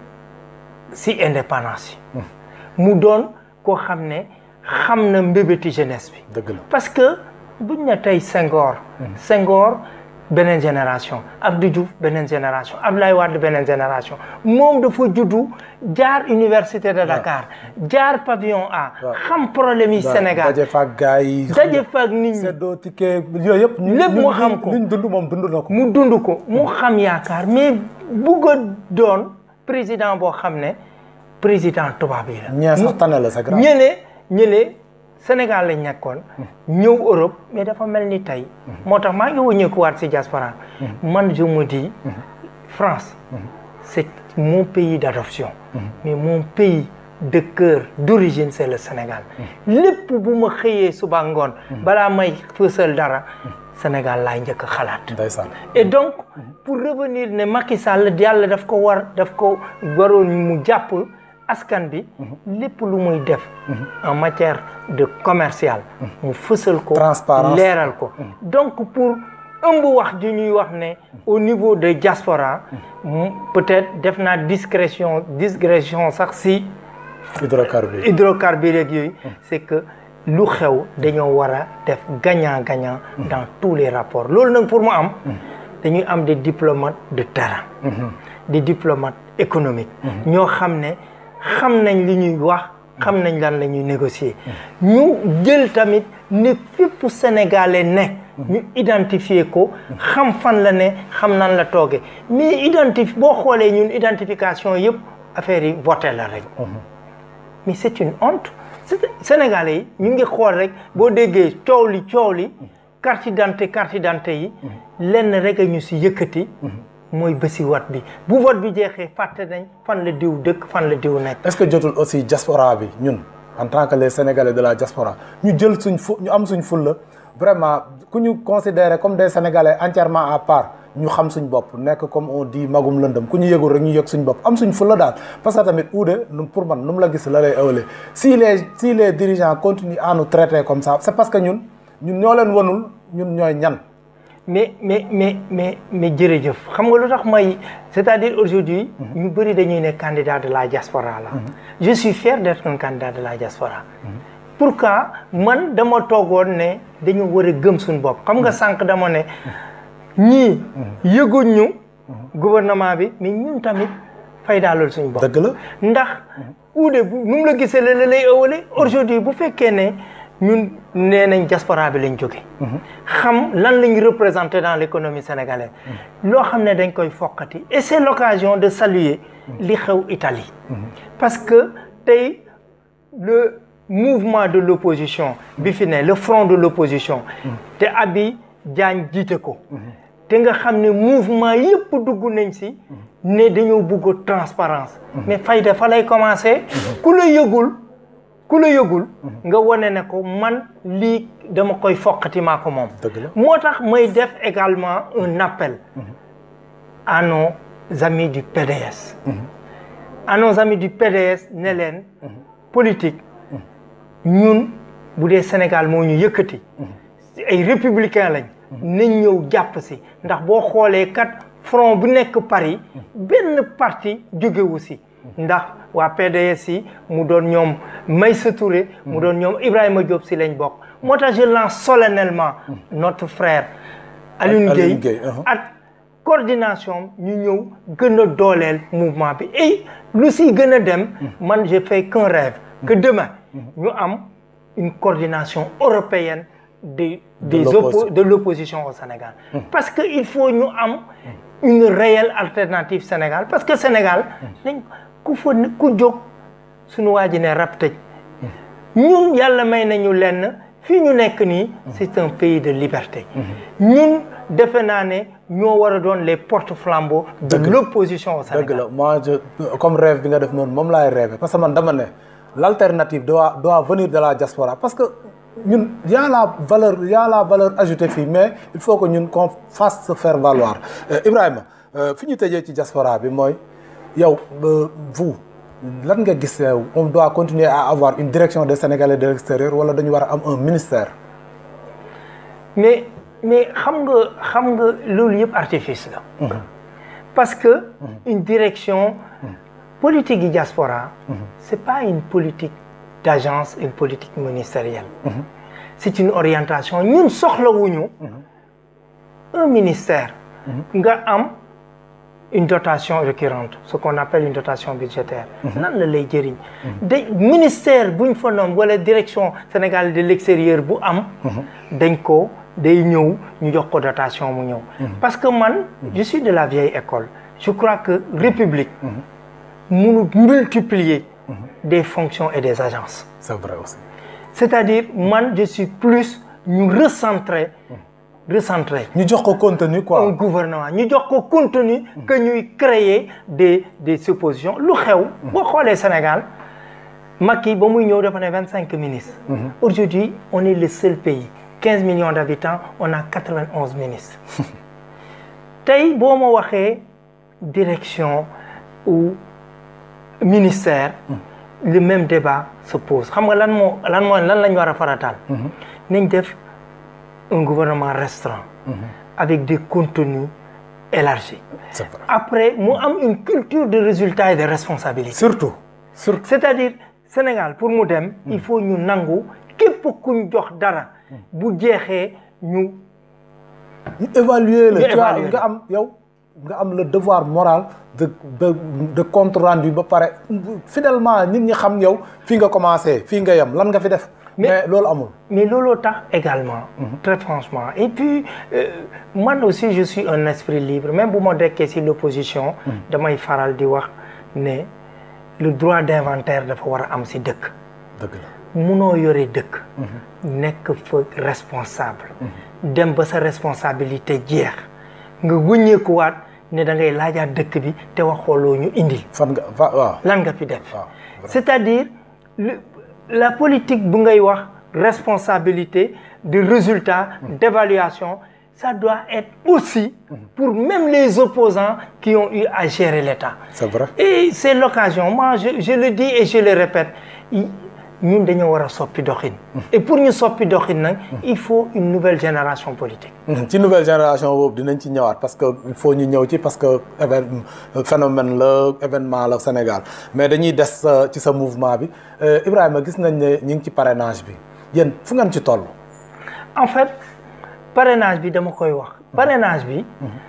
si indépendance yi mu doon koo xam ne xam na mbébéti jeunesse bi dëgg la parce que buñ ne tey Senghor Senghor beneen génération Abdou Diouf beneen génération Abdoulaye Wade beneen génération moom dafa juddu jaar université de Dakar jaar pavillon A waaw. xam problème yi Sénégal daje faak gars yi. daje fa ak nit ñi seddoo ticket yooyu yëpp. ñu- Lépp ñu- mu xam ko. luñ dund moom dund na ko. mu dund ko mu xam yaakaar mais bugg a doon président boo xam ne président tubaab yi la ñee sax tane la c'est grave. ñële ñële Sénégal lañ nekkoon ñëw Europe mais dafa mel ni tey moo tax maa ngi wëññeekuwaat si diaspora man je me dis France c'est mon pays d'adoption mais mon pays de cœur d'origine c'est le Sénégal lépp bu ma xëyee suba ngoon balaa may fësal dara Sénégal laay njëkk a xalaat ndeysaan. et donc pour revenir ne Macky Sall yàlla daf ko war daf ko waroon mu jàpp askan bi lépp lu muy def en matière de commercial mu fësal ko Transparence. leeral ko donc pour ëmb wax ji ñuy wax ne au niveau de diaspora mu peut-être def naa discrétion discrétion sax si hydrocarbures. hydrocarbures yeeg yooyu c'est que lu xew dañoo war a def gagnant-gagnant dans tous les rapports loolu nag pour mu am dañuy am des diplomates de terrain des diplomates économiques ñoo xam ne xam nañ li ñuy wax xam nañ lan la ñuy négocier ñu jël tamit ne fépp sénégalais ne ñu identifier ko xam fan la ne xam nan la tooge mais identif boo xoolee ñun identification yëpp affaire yi voté la rek mais c'est une honte sénégalais yi ñu ngi xool rek boo déggee coow li coow li carte d'identité carte d'identité yi lenn rek a ñu si yëkkati mooy bési wat bi bu vote bi jeexee fàtte nañ fan la diw dëkk fan la diw nekk est-ce que jotul aussi diaspora bi ñun en tant que les sénégalais de la diaspora ñu jël suñ fu ñu am suñ fulla vraiment ku ñu considérer comme des sénégalais entièrement à part ñu xam suñ bopp nekk comme on dit magum lëndëm ku ñu yëgul rek ñu yëg suñ bopp am suñ fulla daal parce que tamit uude pour man nu mu la gis la lay ëwalee si les si les dirigeants continuent à nous traiter comme ça c'est parce que ñun ñun ñoo leen wanul ñun ñooy ñan mais mais mais mais mais jërëjëf xam nga lu tax may c'est-à-dire aujourd'hui ñu bëri dañuy ne candidat de la diaspora la je suis fier d'être un candidat de la diaspora pourquoi man dama toogoon ne dañu war a gëm suñu bopp xam nga sànq dama ne ñii yëguñ ñu gouvernement bi mais ñun tamit fay daalul suñu bopp dëgg la ndax uude bu nu mu la gisee la la lay ëwale aujourd'hui bu fekkee ne ñun nee nañ diaspora bi lañ jóge xam lan lañ représenté dans l'économie sénégalaise loo xam ne dañ koy fokkati et c'est l'occasion de saluer li xew Italie parce que tey le mouvement de l'opposition bi fi ne le front de l'opposition te Abi Diagne jiite ko te nga xam ne mouvement yëpp dugg nañ si ne dañoo bëgg transparence mais fayda fa lay commencer ku la yëgul ku la yëgul nga wane ne ko man lii dama koy foqati maa ko moom moo tax may def également un appel à nos amis du PDS à nos amis du PDS ne leen politique ñun bu dee Sénégal moo ñu yëkkati ay républicain lañ nañ ñëw jàpp si ndax boo xoolee kat front bu nekk Paris benn parti jógewu si ndax waa PDS yi mu doon ñoom Maïssa Touré mu doon ñoom Ibrahima Diop si lañ bokk moo tax je lance solennellement notre frère Alioune Gueye ak coordination ñu ñëw gën a dooleel mouvement bi et lu si gën a dem man je fais qu'un rêve que demain ñu am une coordination européenne de des oppo de l'opposition au Sénégal parce que il faut ñu am une réelle alternative Sénégal parce que Sénégal dañ ku fa ku jóg suñu waa ji ne rab tëj ñun yàlla may nañu lenn fii ñu nekk nii c'est un pays de liberté ñun defe naa ne ñoo war a doon les porte-flambeaux de l'opposition au Sénégal dëgg la moi je comme rêve bi nga def noonu moom laay rêver parce que man dama ne l'alternative doit doit venir de la diaspora parce que ñun y a la valeur y a la valeur ajoutée fii mais il faut que ñun qu'on fasse se faire valoir Ibrahima fi ñu tëjee ci diaspora bi mooy yow vous lan nga gis on doit continuer à avoir une direction des Sénégalais de l'extérieur wala dañu war a am un ministère mais mais xam nga xam nga loolu yëpp artifice la parce que une direction politique yi diaspora c'est pas une politique d'agence une politique ministérielle c'est une orientation ñun soxlawuñu un ministère nga am une dotation récurrente ce qu'on appelle une dotation budgétaire nan la lay jëriñ da ministère buñ fa noom wala direction Sénégal de l'extérieur bu am dañ ko day ñëw ñu jox ko dotation mu ñëw parce que man je suis de la vieille école je crois que république mënu multiplier des fonctions et des agences c'est vrai aussi c'est-à-dire man je suis plus ñu recentrer recentrer ñu jox ko contenu quoi un gouvernement ñu jox ko contenu que ñuy créer des des suppositions lu xew boo xoolee Sénégal Macky ba muy ñëw dafa ne vingt cinq ministres aujourd'hui on est le seul pays quinze millions d'habitants on a quatre-vingt-onze ministres tey boo ma waxee direction ou ministère le même débat se pose xam nga lan moo lan moo lan lañ war a farataal nañ def un gouvernement restreint avec des contenus élargis après mu am une culture de résultats et de responsabilité surtout surtout c'est-à-dire Sénégal pour mu dem il faut ñu nangu képp kuñ jox dara bu jeexee ñu ñu évaluer la Ñu tu vois évaluer nga am yow nga am le devoir moral de de de compte rendu ba pare fidèlement nit ñi xam yow fii nga commencé fii nga yem lan nga fi def Mais- mais loolu amul mais looloo tax également très franchement et puis euh, man aussi je suis un esprit libre même bu ma dekkee ci l'opposition damay faral di wax ne le droit d'inventaire dafa war a am ci dëkk dëgg la munoo yore dëkk nekk fa responsable dem ba sa responsabilité jeex nga wëññeekuwaat ne da ngay laajaat dëkk bi te waxooloo ñu indil fan nga fa waaw lan nga fi def waaw c'est-à-dire le- la politique bu ngay wax responsabilité de résultat d'évaluation ça doit être aussi pour même les opposants qui ont eu à gérer l'État c'est vrai et c'est l'occasion moi je, je le dis et je le répète i- ñun dañoo war a soppi doxin et pour ñu soppi doxin nag il faut une nouvelle génération politique ci nouvelle génération boobu dinañ ci ñëwaat parce que il faut ñu ñëw ci parce que évén phénomène la événement la Sénégal mais dañuy des euh, ci sa mouvement bi Euh, Ibrahima gis nañ ne ñu ngi ci parrainage bi yéen fu ngeen ci toll en fait parrainage bi dama koy wax parrainage bi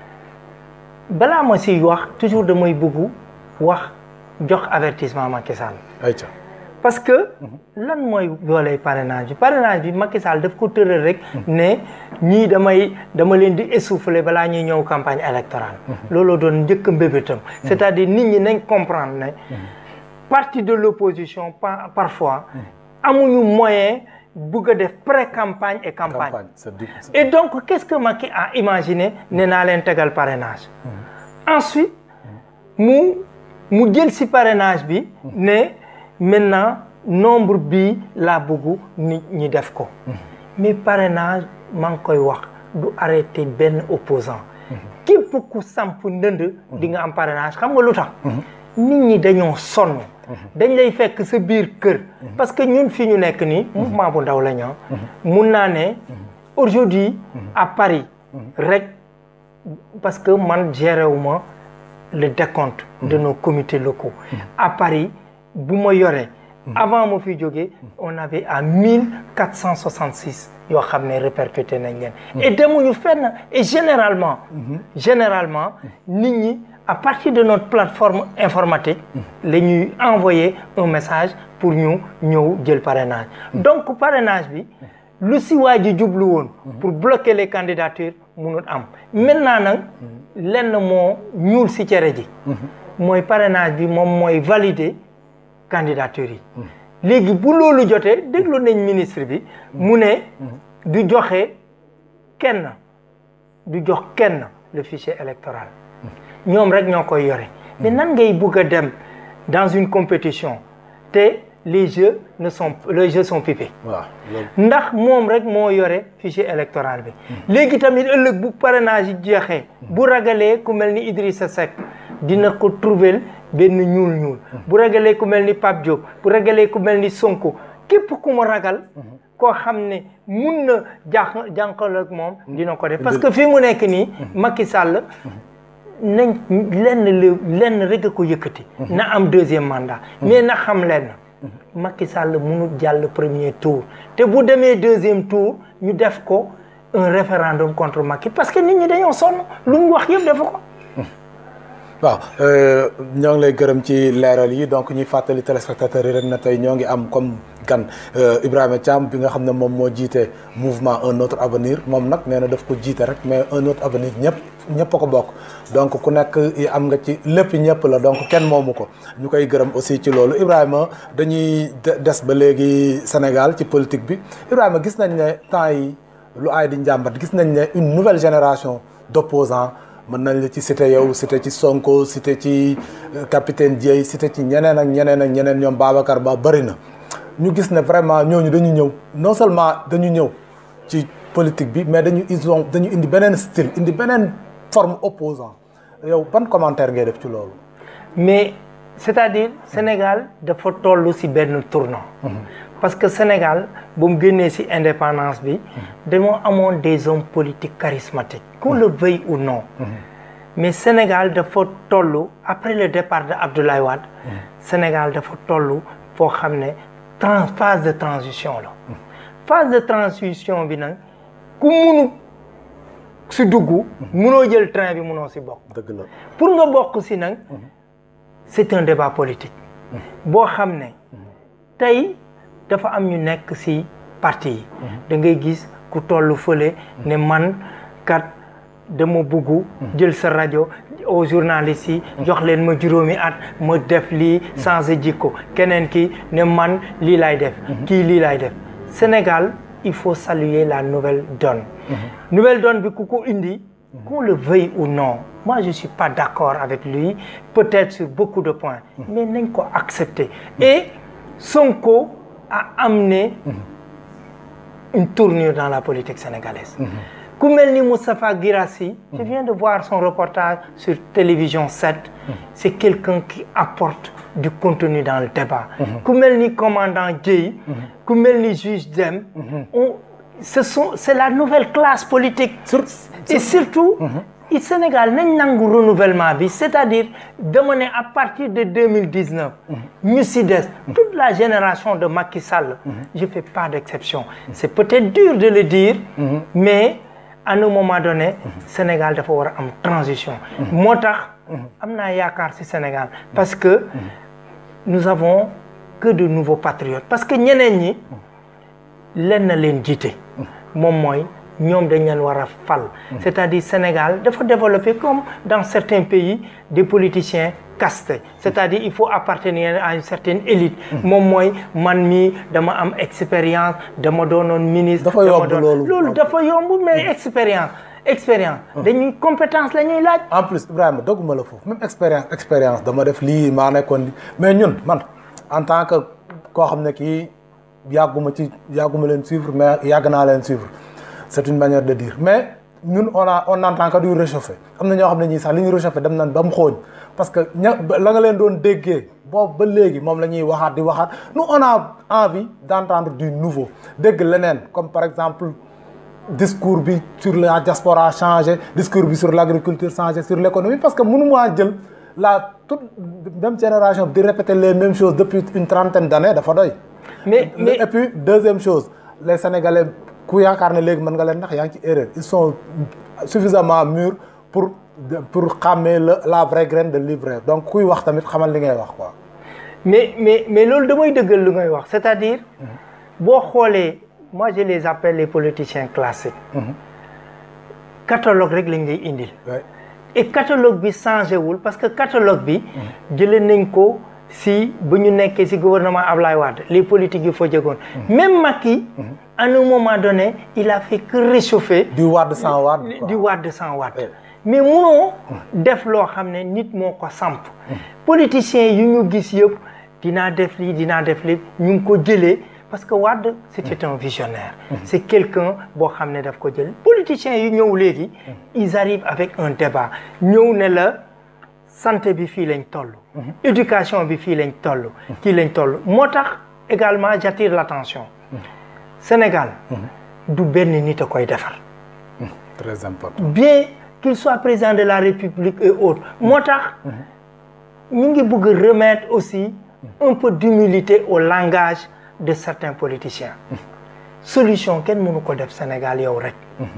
balaa ma siy wax toujours damay bëgg wax jox avertissement Macky Sall ayca parce que lan mooy dooley parrainage bi parrainage bi Macky Sall daf ko tëral rek ne ñii damay dama leen di essouffler balaa ñuy ñëw campagne électorale looloo doon njëkk a mbébétam c'est-à-dire nit ñi nañ comprendre ne parti de l'opposition par parfois amuñu moyen bëgg a def pré-campagne et campagne campagne c'est du c'est- et donc qu'est-ce que Macky a imaginé ne naa leen tegal parrainage ensuite mu mu jël si parrainage bi ne maintenant nombre bi laa bëgg nit ñi def ko mais parrainage maa ngi koy wax du arrêter benn opposant képp ku samp ndënd di nga am parrainage xam nga lu tax nit ñi dañoo sonn dañ lay fekk sa biir kër parce que ñun fi ñu nekk nii mouvement bu ndaw la ñu mun naa ne aujourd'hui à Paris rek parce que man géré wu ma le décompte de nos comités locaux à Paris bu ma yoree avant ma fi jógee on avait à mille quatre cent soixante six yoo xam ne répercuté nañ leen et demuñu fenn et généralement généralement nit ñi à partir de notre plateforme informatique la ñuy envoyer un message pour ñu ñëw jël parrainage donc parrainage bi lu si waa ji jublu woon pour bloquer les candidatures munul am maintenant nag lenn moo ñuul si cere ji mooy parrainage bi moom mooy valider candidature yi léegi bu loolu jotee déglu nañ ministre bi mu ne du joxe kenn du jox kenn le fichier électoral ñoom rek ñoo koy yore mais nan ngay bugg a dem dans une compétition te les jeux ne sont les jeux sont pipés waaw loolu ndax moom rek moo yore fichier électoral bi léegi tamit ëllëg bu parrainage yi jeexee bu ragalee ku mel ni Idrissa Seck dina ko trouver benn ñuul ñuul bu ragalee ku mel ni Pape Diop bu ragalee ku mel ni Sonko képp ku mu ragal koo xam ne mun na jànq jànqal ak moom dina ko def parce que fii mu nekk nii Macky Sall nañ lenn la lenn rek a ko yëkkati na am deuxième mandat mais na xam lenn Macky Sall mënul jàll premier tour te bu demee deuxième tour ñu def ko un référendum contre Macky parce que nit ñi dañoo sonn lu mu wax yëpp dafa ko waaw euh, ñoo ngi lay gërëm ci leeral yi donc ñuy fàttali téléspectateurs yi rek na tey ñoo ngi am comme gan euh, Ibrahima Thiam bi nga xam ne moom moo jiite mouvement un autre avenir moom nag nee na daf ko jiite rek mais un autre avenir ñëpp ñëpp a ko bokk donc ku nekk yi am nga ci lépp ñëpp la donc kenn moomu ko ñu koy gërëm aussi ci loolu Ibrahima dañuy de- des ba léegi Sénégal ci politique bi Ibrahima gis nañ ne temps yi lu aay di njàmbat gis nañ ne une nouvelle génération d'opposants mën nañ la ci cité yow cité ci Sonko cité ci euh, capitaine Dieye cité ci ñeneen ak ñeneen ak ñeneen ñoom Babacar Ba bëri na ñu gis ne vraiment ñooñu dañu ñëw non seulement dañu ñëw ci politique bi mais dañu ils ont dañu indi beneen style indi beneen forme opposant yow ban commentaire ngay def ci loolu mais c'est-à-dire Sénégal dafa toll ci benn tournant parce que Sénégal bu mu génnee ci indépendance bi dañoo amoon des hommes politiques charismatiques qu'on le veuille ou non mais Sénégal dafa toll après le départ de Abdoulaye Wade Sénégal dafa toll foo xam ne trans phase de transition la phase de transition bi nag ku munu si dugg munoo jël train bi munoo si bokk dëgg la pour nga bokk si nag c'est un débat politique boo xam ne tey dafa am ñu nekk si parti yi da ngay gis ku toll fële ne man kat dama bugg jël sa rajo aux journalistes yi jox leen ma juróomi at ma def lii changé jikko keneen ki ne man lii laay def kii lii laay def Sénégal il faut saluer la nouvelle donne nouvelle donne bi ku ko indi qu'on le veuille ou non moi je suis pas d'accord avec lui peut-être sur beaucoup de points mais nañ ko accepter et Sonko a amené une tournure dans la politique sénégalaise ku mel ni Moustapha Guirassy je viens de voir son reportage sur télévision 7 c'est quelqu'un qui apporte du contenu dans le débat ku mel ni commandant Dièye ku mel ni juge Dème on ce sont c'est la nouvelle classe politique et surtout i Sénégal nañ nangu renouvellement bi c'est-à-dire dama ne à partir de 2019 ñu si des toute la génération de Macky Sall je fais pas d'exception c'est peut-être dur de le dire mais à un moment donné Sénégal dafa war a am transition moo tax am naa yaakaar ci Sénégal parce que nous avons que de nouveaux patriotes parce que ñeneen ñi len na leen jiite moom mooy ñoom dañ leen war a fal c'est-à-dire Sénégal dafa développer comme dans certains pays des politiciens castés c'est-à-dire il faut appartenir à une certaine élite moom mooy man mii dama am expérience dama doonoon ministre Dafa yomb dama doon loolu. loolu dafa yomb mais expérience expérience dañuy compétence la ñuy laaj en plus Ibrahima dogguma la foofu même expérience expérience dama def lii maa nekkoon li mais ñun man en tant que koo xam ne kii yàgguma ci yàgguma leen suivre mais yàgg naa leen suivre c'est une manière de dire mais ñun on a on entend que du réchauffé am na ñoo xam ne ñii sax li ñu réchauffé dem nañ ba mu xooñ parce que ña la nga leen doon déggee boobu ba léegi moom la ñuy waxaat di waxaat nous on a envie d'entendre du nouveau dégg leneen comme par exemple discours bi sur la diaspora changé discours bi sur l'agriculture changé sur l'économie parce que mënu maa jël la toute même génération di répéter les mêmes choses depuis une trentaine d'années dafa doy mais mais et puis deuxième chose les sénégalais ku yaakaar ne léegi mën nga leen ndax yaa ngi ci erreur ils sont suffisamment mûrs pour pour xàmmee la la vraie graine de l'ivraie donc kuy wax tamit xamal li ngay wax quoi mais mais mais loolu damay dëggal lu ngay wax c'est-à-dire boo xoolee moi je les appelle les politiciens classiques catalogue rek lañ lay indil Ouais. et catalogue bi changé wul parce que catalogue bi jëlee nañ ko si ba ñu nekkee si gouvernement Ablaye Wade les politiques yi fa jógoon même Macky à un moment donné il a fait que réchauffer du Wade sans Wade quoi. di Wade sans Wade Ouais. mais munoo def loo xam ne nit moo ko samp politiciens yu ñu gis yëpp dinaa def lii dinaa def lii ñu ngi ko jëlee parce que Wade c'était un visionnaire c'est quelqu'un boo xam ne daf ko jël politiciens yu ñëw léegi ils arrivent avec un débat ñëw ne la santé bi fii lañ toll éducation bi fii lañ toll kii lañ toll moo tax également j'attire l'attention Sénégal du benn nit a koy defar très important bien qu'il soit président de la République et autres moo tax ñu ngi bëgg a remettre aussi un peu d'humilité au langage de certains politiciens solution kenn mënu ko def Sénégal yow rek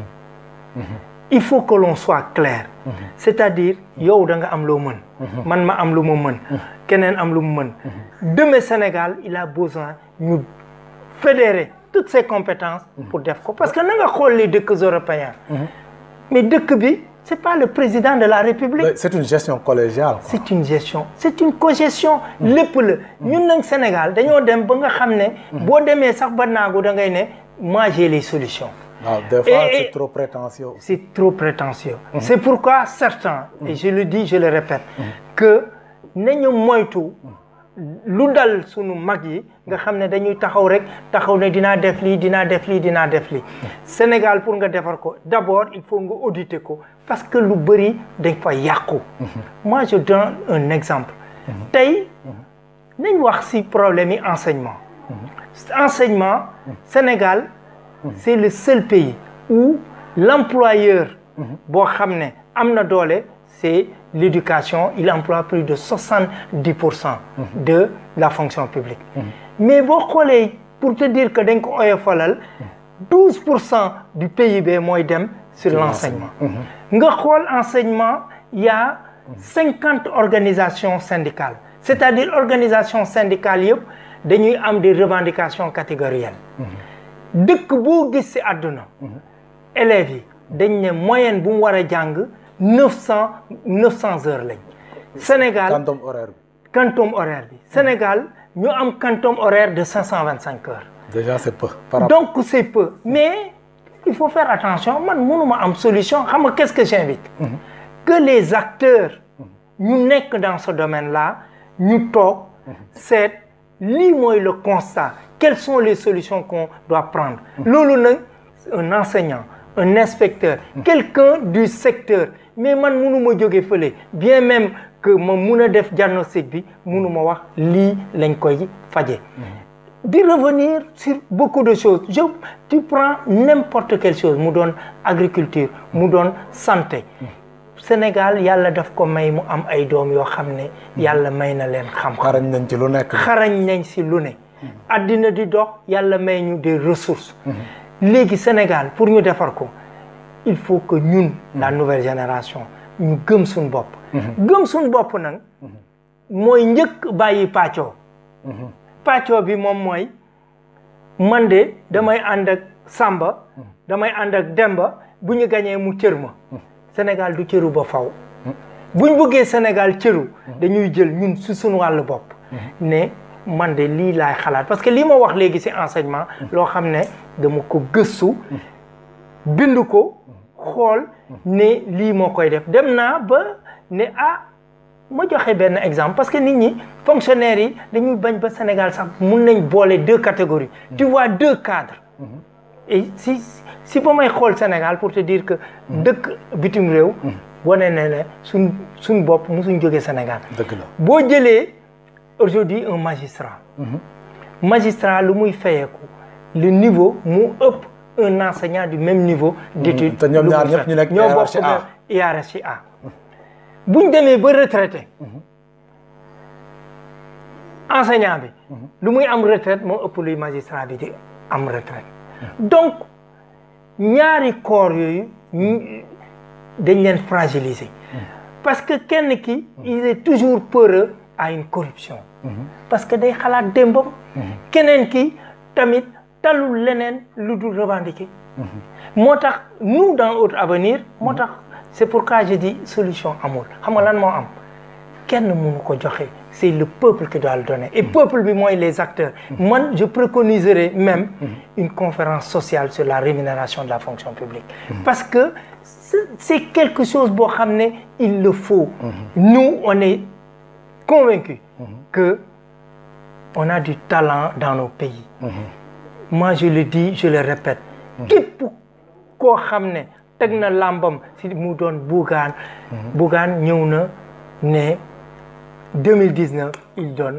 il faut que l'on soit clair c'est-à-dire yow da nga am loo mën man ma am lu ma mën keneen am lu mu mën demain Sénégal il a besoin ñu fédérer toutes ses compétences pour def ko parce que na nga xool les dëkk européens mais dëkk bi c'est pas le président de la République c'est une gestion collégiale quoi. c'est une gestion c'est une cogestion lépp la ñun nag Sénégal dañoo dem ba nga xam ne boo demee sax ba naagu da ngay ne moi j'ai les solutions waaw des fois Et- c'est trop prétentieux aussi. c'est trop prétentieux c'est pourquoi certains et je le dis je le répète que nañu moytu lu dal sunu mag yi nga xam ne dañuy taxaw rek taxaw ne dinaa def lii dinaa def lii dinaa def lii Sénégal pour nga defar ko d'abord il faut nga auditer ko parce que lu bëri dañ fa yàqu moi je donne un exemple tey nañ wax ci problème yi enseignement enseignement Sénégal c'est le seul pays où l'employeur boo xam ne am na doole c'est l'éducation il emploie plus de soixante-dix pour cent de la fonction publique mais boo xoolee pour te dire que dañ ko oyofalal 12 pour cent du PIB mooy dem sur l'enseignement nga xool enseignement il y a 50 organisations syndicales c'est-à-dire organisations syndicales yëpp dañuy am des revendications catégorielles dëkk boo gis ci àdduna élèves yi dañ ne moyenne bu mu war a jàng 900 900 heures lañ Sénégal quantum horaire bi quantum horaire bi Sénégal ñu am quantum horaire de 525 heures déjà c'est peu par rapport donc c'est peu mais il faut faire attention man mënuma am solution xam nga qu'est-ce que j'invite que les acteurs ñu nekk dans ce domaine-là ñu toog seet lii mooy le constat quelles sont les solutions qu'on doit prendre loolu nag un enseignant un inspecteur quelqu'un du secteur mais man mënuma jóge fële bien même que ma mun a def diagnostic bi mënuma wax lii lañ koy faje di revenir sur beaucoup de choses je tu prends n'importe quelle chose mu doon agriculture mu doon santé Sénégal yàlla daf ko may mu am ay doom yoo xam ne yàlla may na leen xam-xam xarañ nañ ci lu nekk xarañ nañ si lu ne addina di dox yàlla may ñu des ressources léegi Sénégal pour ñu defar ko il faut que ñun la nouvelle génération ñu gëm suñ bopp gëm suñ bopp nag mooy njëkk bàyyi pàccoo pàccoo bi moom mooy man de damay ànd ak Samba damay ànd ak Demba bu ñu gañee mu cër ma Sénégal du cëru ba faw buñ bëggee Sénégal cëru dañuy jël ñun su suñu wàllu bopp ne man de lii laay xalaat parce que lii ma wax léegi ci enseignement loo xam ne dama ko gëstu bind ko xool ne lii moo koy def dem naa ba ne ah ma joxe benn exemple parce que nit ñi fonctionnaires yi dañuy bañ ba Sénégal sax mun nañ boole deux catégories tu vois deux cadres et si si ba may xool Sénégal pour te dire que dëkk bitim réew wane ne ne suñ suñ bopp musuñ jógee Sénégal dëgg la boo jëlee aujourd'hui un magistrat magistrat lu muy fayeeku le niveau mu ëpp un enseignant du même niveau d'études te ñoom lu ñaar mu ñëpp ñu nekk ñoo hiérarchie bokk A. hiérarchie A buñ demee ba retraité enseignant bi lu muy am retraite moo ëpp luy magistrat bi di am retraite donc ñaari corps yooyu ñu- dañ leen fragiliser parce que kenn ki il est toujours peureux à une corruption parce que day xalaat démbam keneen ki tamit talul leneen lu dul revendiquer moo tax nous dans notre avenir moo tax c'est pourquoi je dis solution amul xam nga lan moo am kenn mënu ko joxe c'est le peuple qui doit le donner et peuple bi mooy les acteurs man je préconiserais même une conférence sociale sur la rémunération de la fonction publique parce que c'est c'est quelque chose boo xam ne il le faut nous on est convaincus que on a du talent dans nos pays moi je le dis je le répète képp koo xam ne teg na làmbam si mu doon Bougane Bougane ñëw na ne 2019 il donne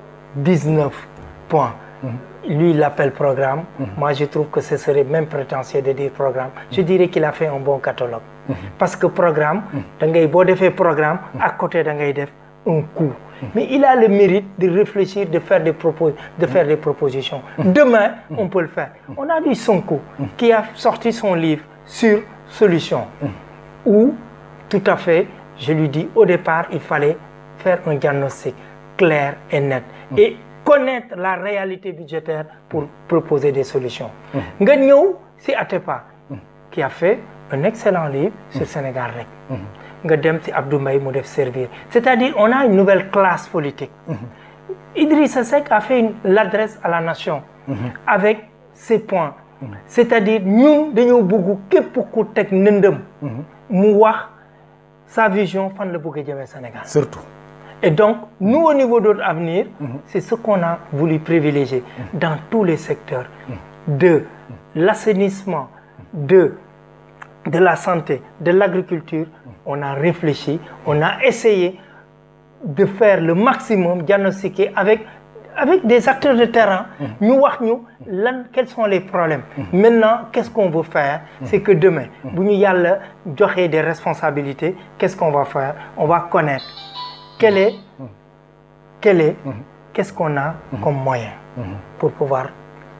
19 points lui il l'appelle programme moi je trouve que ce serait même prétentieux de dire programme je dirais qu'il a fait un bon catalogue parce que programme da ngay boo defee programme à côté da ngay def un coup mais il a le mérite de réfléchir de faire des propos de faire des propositions demain on peut le faire on a vu Sonko qui a sorti son livre sur solution où tout à fait je lui dis au départ il fallait faire un diagnostic clair et net et connaître la réalité budgétaire pour proposer des solutions nga ñëw si Atepa qui a fait un excellent livre sur Sénégal rek nga dem si Abdou Mbaye mu def servir c'est-à-dire on a une nouvelle classe politique Idrissa Seck a fait une l'adresse à la nation avec ces points c'est-à-dire ñun dañoo bëgg képp ku teg nëndëm mu wax sa vision fan la bëgg a jëmee Sénégal surtout et donc nous au niveau de notre avenir c'est ce qu'on a voulu privilégier dans tous les secteurs de l'assainissement de de la santé de l'agriculture on a réfléchi on a essayé de faire le maximum diagnostiquer avec avec des acteurs de terrain ñu wax ñu lan quels sont les problèmes maintenant qu'est-ce qu'on veut faire c'est que demain bu ñu yàlla joxee des responsabilités qu'est-ce qu'on va faire on va connaître quel est quel est qu'est-ce qu'on a comme moyen pour pouvoir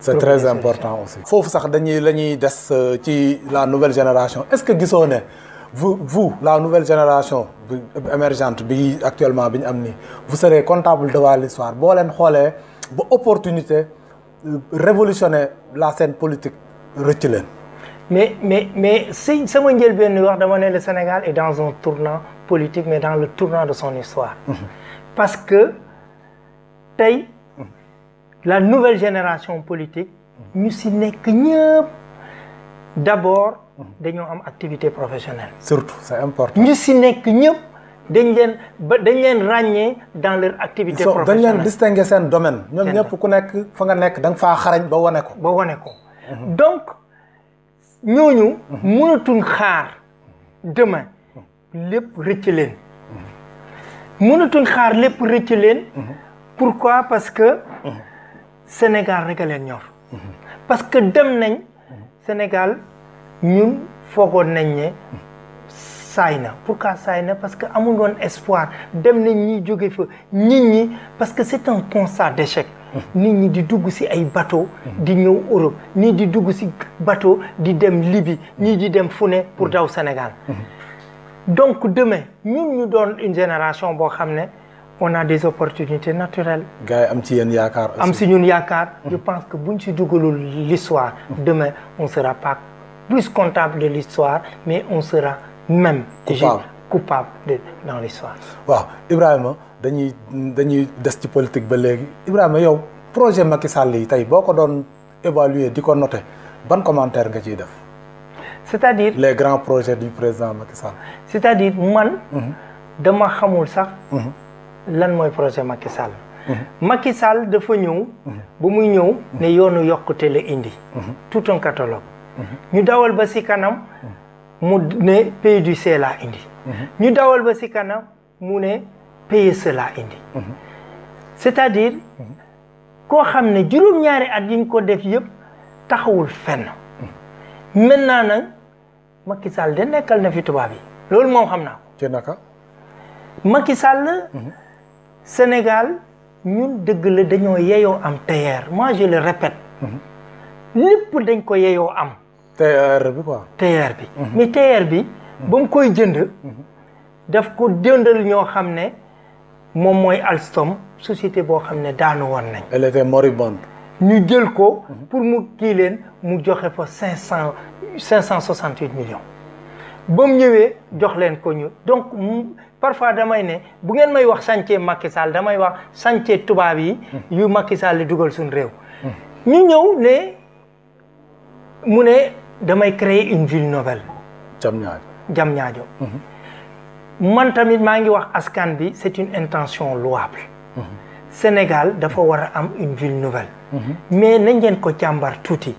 c'est très important aussi. foofu sax dañuy la ñuy des ci la nouvelle génération est-ce que gisoo ne vous vous la nouvelle génération bi émergente bi actuellement bi ñu am nii vous serez comptable devant l'histoire boo leen xoolee ba opportunité révolutionner la scène politique rëcc leen. mais mais mais si sama njëlbéen wax dama ne le Sénégal est dans un tournant politique mais dans le tournant de son histoire. parce que tey la nouvelle génération politique ñu si nekk ñëpp d'abord dañoo am activité professionnelle. surtout c'est important. ñu si nekk ñëpp dañ leen ba dañ leen ràññee dans leur activité dañ leen professionnelle. distinguer seen domaine. ñoom Seen ñëpp ku nekk fa nga nekk da nga faa xarañ ba wane ko. ba wane ko donc ñooñu mënatuñ xaar demain lépp rëcc leen mënatuñ xaar lépp rëcc leen pourquoi parce que Sénégal rek a leen ñor parce que dem nañ Sénégal ñun foogoon nañ ne saay na pourquoi saay na parce que amul woon espoir dem nañ ñi jóge fa nit ñi parce que c'est un constat d'échec nit ñi di dugg ci ay bateau di ñëw Europe ñii di dugg ci bateau di dem Libye ñii di dem fu ne pour daw Sénégal donc demain ñun ñu doon une génération boo xam ne on a des opportunités naturelles gars yi am ci yéen yaakaar. aussi. am si ñun yaakaar je pense que buñ si dugalul l'histoire demain on sera pas plus comptable de l'histoire mais on sera même Coupable. coupable de dans l'histoire waaw Ibrahima dañuy dañuy des ci politique ba léegi Ibrahima yow projet Macky Sall yi tey boo ko doon évaluer di ko noter ban commentaire nga ciy def c'est-à-dire les grands projets du président Macky Sall. c'est-à-dire man dama xamul sax lan mooy projet Macky Sall Macky Sall dafa ñëw ba muy ñëw ne yoonu yokkute la indi tout un catalogue ñu dawal ba ci kanam mu ne PUDC laa indi ñu dawal ba ci kanam mu ne PSE laa indi c'est-à-dire koo xam ne juróom-ñaari at yi ñu ko def yëpp taxawul fenn maintenant nag Macky Sall de nekkal na fi tubaab yi loolu moom xam naa ko ci naka. Macky Sall Sénégal ñun dëgg la dañoo yeyoo am TER moi je le répète lépp dañ ko yeyoo am TER bi quoi. TER bi mais TER bi ba mu koy jënd daf ko jëndal ñoo xam ne moom mooy Alstom société boo xam ne daanu woon nañ elle était moribonde. ñu jël ko pour mu kii leen mu joxe fa cinq cent cinq cent soixante huit millions ba mu ñëwee jox leen ko ñu donc mu- parfois damay ne bu ngeen may wax chantier Macky Sall damay wax chantier tubaab yi yu Macky Sall di dugal suñu réew ñu ñëw ne mu ne damay créer une ville nouvelle jam ñaar Diamniadio man tamit maa ngi wax askan bi c'est une intention louable Sénégal dafa war a am une ville nouvelle mais nañ ngeen ko càmbar tuuti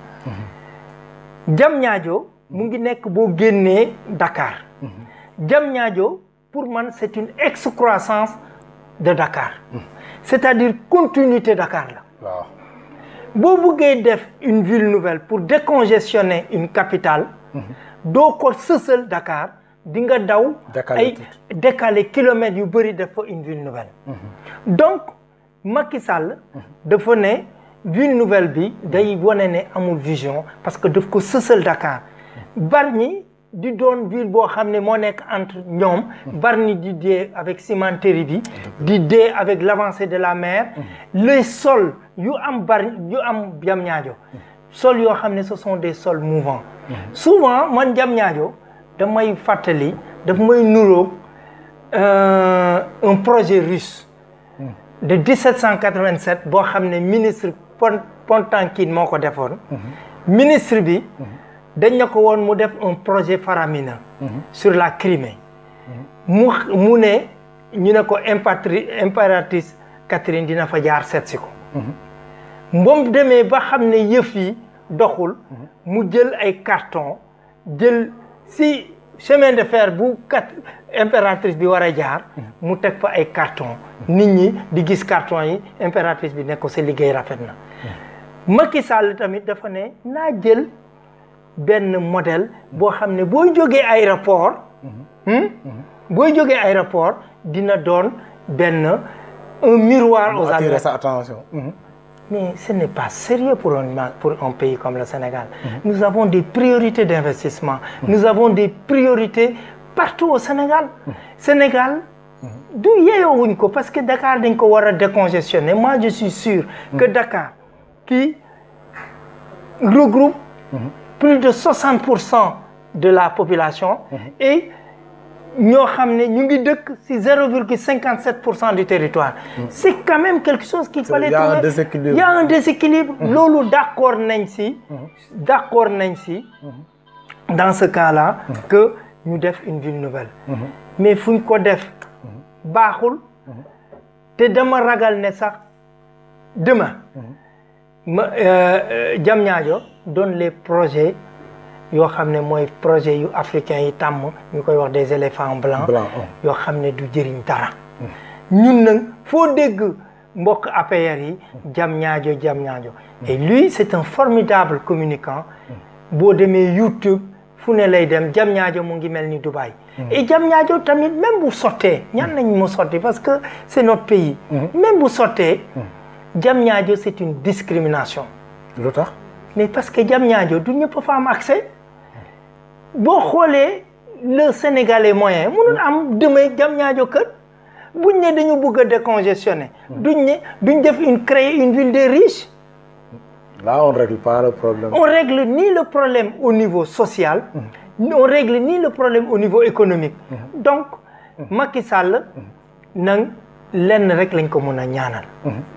Diamniadio mu ngi nekk boo génnee Dakar Diamniadio pour man c'est une excroissance de Dakar c'est-à-dire continuité Dakar la waaw. boo bëggee def une ville nouvelle pour décongestionner une capitale doo ko sësal Dakar di nga daw Décaler ay tuuti. décaler kilomètres yu bëri def fa une ville nouvelle donc Macky Sall dafa ne ville nouvelle bi day wane ne amul vision parce que daf ko sësal Dakar Bargny di doon ville boo xam ne moo nekk entre ñoom Bargny di dee avec cimenterie bi di dee avec l'avancée de la mer les sols yu am Bargny yu am Diamniadio sols yoo xam ne ce sont des sols mouvants souvent man Diamniadio damay fàttali daf may nuroog euh, un projet russe de 1787 boo xam ne ministre Pon Potankin moo ko defoon ministre bi dañ na ko woon mu def un projet faramineux sur la Crimée mu mu ne ñu ne ko impatri impératrice Catherine dina fa jaar seet si ko moom demee ba xam ne yëf yi doxul mu jël ay carton jël si chemin de fer bu kat impératrice bi war a jaar mu teg fa ay carton nit ñi di gis carton yi impératrice bi ne ko sa liggéey rafet na Macky Sall tamit dafa ne naa jël benn modèle boo xam ne booy jógee aéroport hmm? booy jógee aéroport dina doon benn un miroir aux attirer Alpes sa attention. Mhm. mais ce n'est pas sérieux pour un, pour un pays comme le Sénégal. Nous avons des priorités d'investissement. Nous avons des priorités partout au Sénégal. Sénégal, d'où yeyoowuñ ko parce que Dakar dañ ko war a décongestionner moi je suis sûr que Dakar qui regroupe plus de 60 pour cent de la population et ñoo xam ne ñu ngi dëkk ci 0,57 pour cent du territoire c'est quand même quelque chose qu'il fallait Il y a un trouver. déséquilibre. il y a un déséquilibre loolu d'accord nañ ci d'accord nañ ci dans ce cas-là que ñu def une ville nouvelle mais fu ñu ko def baaxul te dama ragal ne sax demain ma Diamniadio doon les projets yoo xam ne mooy projet yu africain yi tàmm ñu koy wax des éléphants blancs Blanc, yoo xam ne du jëriñ dara ñun nag foo dégg mbokk APR yi Diamniadio Diamniadio et lui c'est un formidable communicant boo demee YouTube fu ne lay dem Diamniadio mu ngi mel ni Dubaï et Diamniadio tamit même bu sottee ñaan nañ mu sotti parce que c'est notre pays même bu sottee Diamniadio c'est une discrimination lu tax mais parce que Diamniadio du ñëpp fa am accès boo xoolee le sénégalais moyen mënul am demee Diamniadio kër buñ ne dañu bëgg a décongestionner duñ ne duñ def une créer une ville des riches là on règle pas le problème on règle ni le problème au niveau social on règle ni le problème au niveau économique donc Macky Sall nang lenn rek lañ ko mën a ñaanal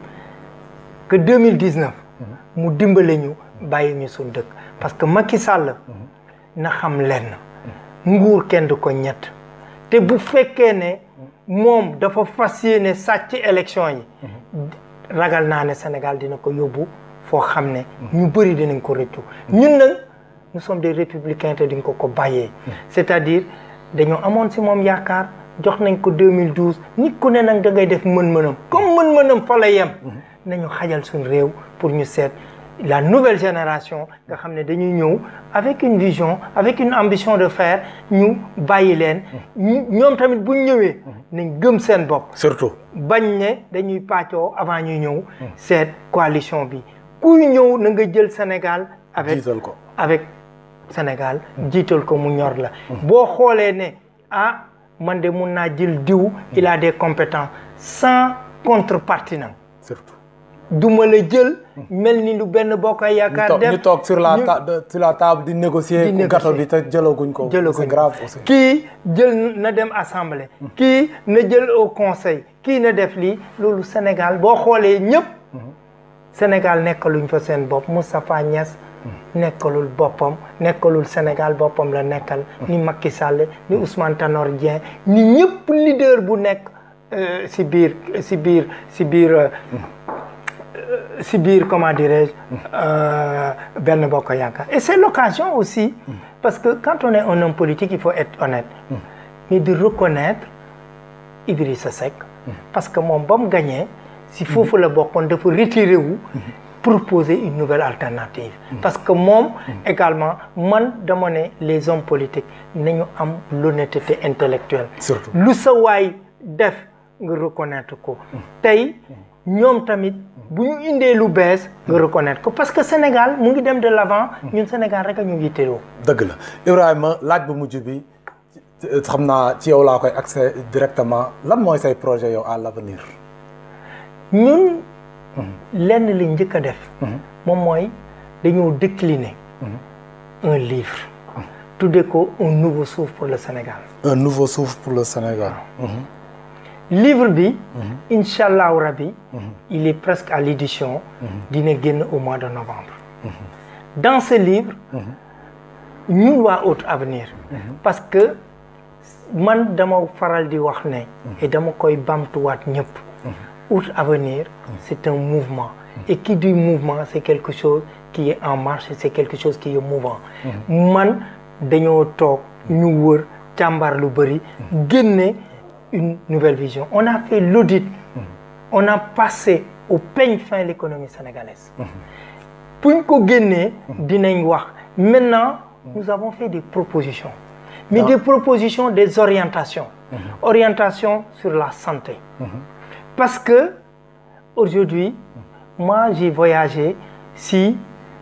que 2019 mu dimbale ñu bàyyi ñu suñ dëkk parce que Macky Sall na xam lenn nguur kenn du ko ñett te bu fekkee ne moom dafa fas yéene sàcc élection yi ragal naa ne Sénégal dina ko yóbbu foo xam ne ñu bëri dinañ ko rëccu ñun nag nous sommes des républicains te diñ ko ko bàyyee c'est-à-dire dañoo amoon si moom yaakaar jox nañ ko 2012 nit ku ne nag da ngay def mën-mënam comme mën-mënam fa la yem nañu xajal suñ réew pour ñu seet la nouvelle génération nga xam ne dañuy ñëw avec une vision avec une ambition de faire ñu bàyyi leen ñoom tamit buñ ñëwee nañ gëm seen bopp surtout bañ ne dañuy pàccoo avant ñuy ñëw cette coalition bi kuy ñëw na nga jël Sénégal avec jiital ko avec Sénégal jiital ko mu ñor la boo xoolee ne ah man de mun naa jël diw il a des compétences sans contrepartie nag surtout duma la jël mel ni lu benn bokk ay yaakaar def ñu toog sur la ñu- ta- de- sur la table di négocier Di négocier. gâteau bi te jëlaguñ ko jëlaguñ c'est grave aussi kii jël na dem assemblée kii na jël au conseil kii na def lii loolu Sénégal boo xoolee ñëpp Sénégal nekkaluñ fa seen bopp Moustapha Niass nekkalul boppam nekkalul Sénégal boppam la nekkal ni Macky Sall ni Ousmane Tanor Dieng ni ñëpp leader bu nekk euh, si biir si biir si biir euh, si biir comment dirais-je euh, benn bokk yaakaar et c'est l'occasion aussi parce que quand on est un homme politique il faut être honnête mais de reconnaître Idrissa Seck parce que moom ba mu gagné si foofu la bokkoon dafa retiré wu proposer une nouvelle alternative parce que moom également man dama ne les hommes politiques nañu am l'honnêteté intellectuelle Surtout. lu sa waay def nga reconnaître ko tey ñoom tamit bu ñu indee lu bees nga reconnaître ko parce que Sénégal mu ngi dem de l'avant ñun Sénégal rek a ñu yitteeloo dëgg la Ibrahima laaj bu mujj bi ci- xam naa ci yow laa koy accès directement lan mooy say projet yow à l'avenir ñun lenn li njëkk a def moom mooy dañoo décliner un livre tudde ko un nouveau souffle pour le Sénégal un nouveau souffle pour le Sénégal livre bi incha allahu rabi il est presque à l'édition dina génn au mois de novembre dans ce livre ñun waa Haute Avenir parce que man dama faral di wax ne et dama koy bamtuwaat ñëpp Haute Avenir c'est un mouvement et qui dit mouvement c'est quelque chose qui est en marche c'est quelque chose qui est mouvant man dañoo toog ñu wër càmbar lu bëri génne une nouvelle vision on a fait l'audit on a passé au peigne fin l'économie sénégalaise buñ ko génnee dinañ wax maintenant nous avons fait des propositions mais des propositions des orientations orientation sur la santé parce que aujourd'hui moi j'ai voyagé si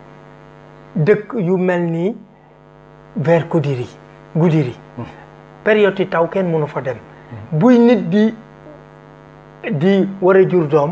dëkk yu mel nii vers Goudiri Goudiri période yi taw kenn mënu fa dem buy nit di di war a jur doom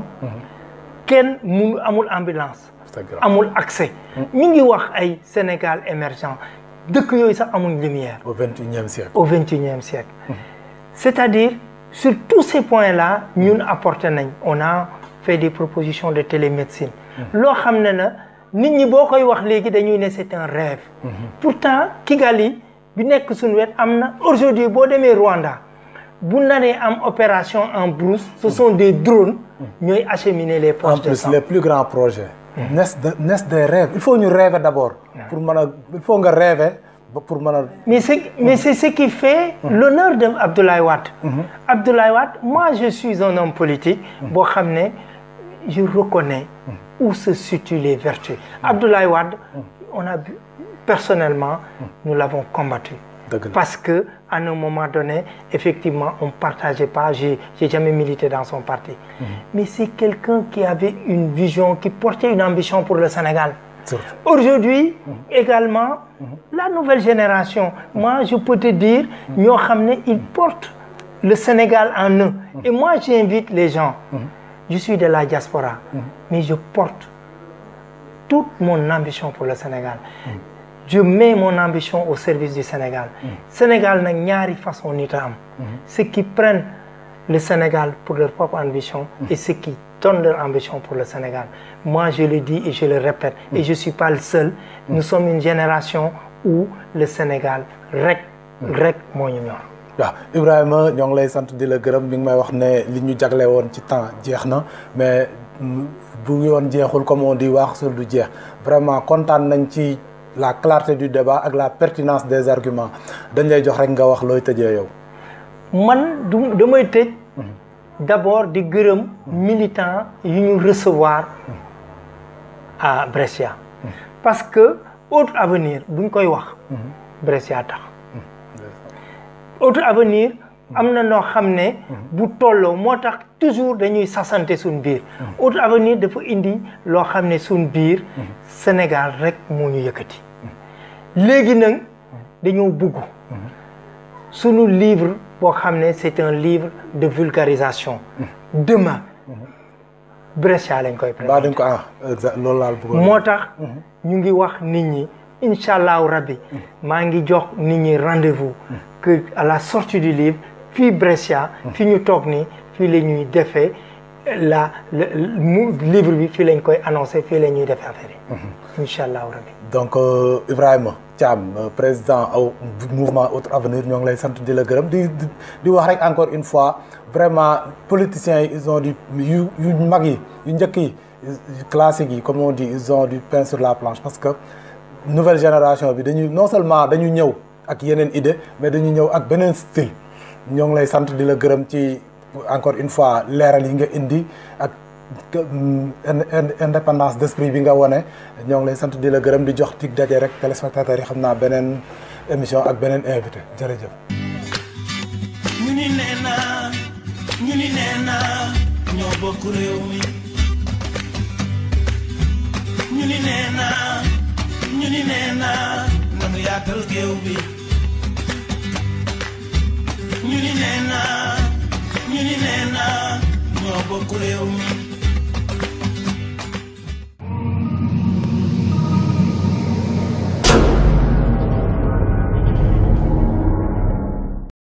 kenn munu amul ambulance C'est grave. amul accès ñu ngi wax ay Sénégal émergent dëkk yooyu sax amuñ lumière au vingt et unième siècle au XXIe siècle. C'est-à-dire, sur tous ces points-là, ñun apporté nañ. On a fait des propositions de télémédecine. loo xam ne na nit ñi boo koy wax léegi dañuy ne c'est un rêve. Pourtant Kigali bi nekk suñu wet am na aujourd'hui boo demee Rwanda bu naree am opération en brousse ce sont des drones ñooy acheminer les en poches de plus sang. les plus grands projets naissent de naissent des rêves il faut ñu rêver d'abord pour mën a il faut nga rêver ba pour mën a Mais c'est mais c'est ce qui fait l'honneur de Abdoulaye Wade. Abdoulaye Wade, moi je suis un homme politique boo xam ne je reconnais où se situent les vertus. Abdoulaye Wade, on a vu personnellement, nous l'avons combattu. Dëgg la. Parce que à un moment donné, effectivement, on ne partageait pas. J'ai j'ai jamais milité dans son parti. Mais c'est quelqu'un qui avait une vision, qui portait une ambition pour le Sénégal. surtout Aujourd'hui, également, la nouvelle génération, moi je peux te dire, ñoo xam ne ils portent le Sénégal en eux. Et moi j'invite les gens, je suis de la diaspora, mais je porte toute mon ambition pour le Sénégal. Je mets mon ambition au service du Sénégal. Sénégal nag ñaari façon nit a am. Ceux qui prennent le Sénégal pour leur propre ambition et ceux qui donnent leur ambition pour le Sénégal. Moi, je le dis et je le répète, et je ne suis pas le seul. Nous sommes une génération où le Sénégal rek rek moo ñu ñor. waaw Ibrahima ñoo ngi lay sant di la gërëm mi ngi may wax ne li ñu jagle woon ci temps jeex na mais mm, bu yoon jeexul comme on dit wax sul du jeex vraiment kontaan nañ ci la clarté du débat ak la pertinence des arguments dañ lay jox rek nga wax looy tëjee yow. man du damay tëj d'abord di gërëm militant yu ñu recevoir à Brescia parce que autre avenir buñ koy wax Brescia tax autre avenir am na noo xam ne bu tolloo moo tax toujours dañuy sasante suñ biir autre avenir dafa indi loo xam ne suñ biir Sénégal rek moo ñu yëkkati léegi nag dañoo bugg sunu livre boo xam ne c'est un livre de vulgarisation demain Brescia lañ koy baa présenter dañ ko ah exact loolu laal bëggoon. moo tax ñu ngi wax nit ñi incha allahu rabbi maa ngi jox nit ñi rendez-vous que à la sortie du livre fii Brescia fi ñu toog nii fii la ñuy defee la le mu livre bi fii lañ koy annoncé fii la ñuy defee affaire yi incha allahu rabbi donc euh, Ibrahima Thiam euh, président au mouvement Autre Avenir ñoo ngi lay sant di la gërëm di di- di wax rek encore une fois vraiment politiciens yi ils ont du yu yu mag yi yu njëkk yi classiques yi comme on dit ils ont du pain sur la planche parce que nouvelle génération bi dañuy non seulement dañu ñëw ak yeneen idée mais dañu ñëw ak beneen style ñoo ngi lay sant di la gërëm ci encore une fois leeral yi nga indi ak que, mm, ind- ind- indépendance d'esprit bi nga wone ñoo ngi lay sant di la gërëm di jox tig daje rek téléspectateurs yi xam naa beneen émission ak beneen invité jërëjëf. ñu ni nee naa ñu ni nee naa ñoo bokk réew mi ñu ni nee naa ñu ni nee naa nanu yaatal géew bi ñu ni nee naa ñu ni nee naa ñoo bokk réew mi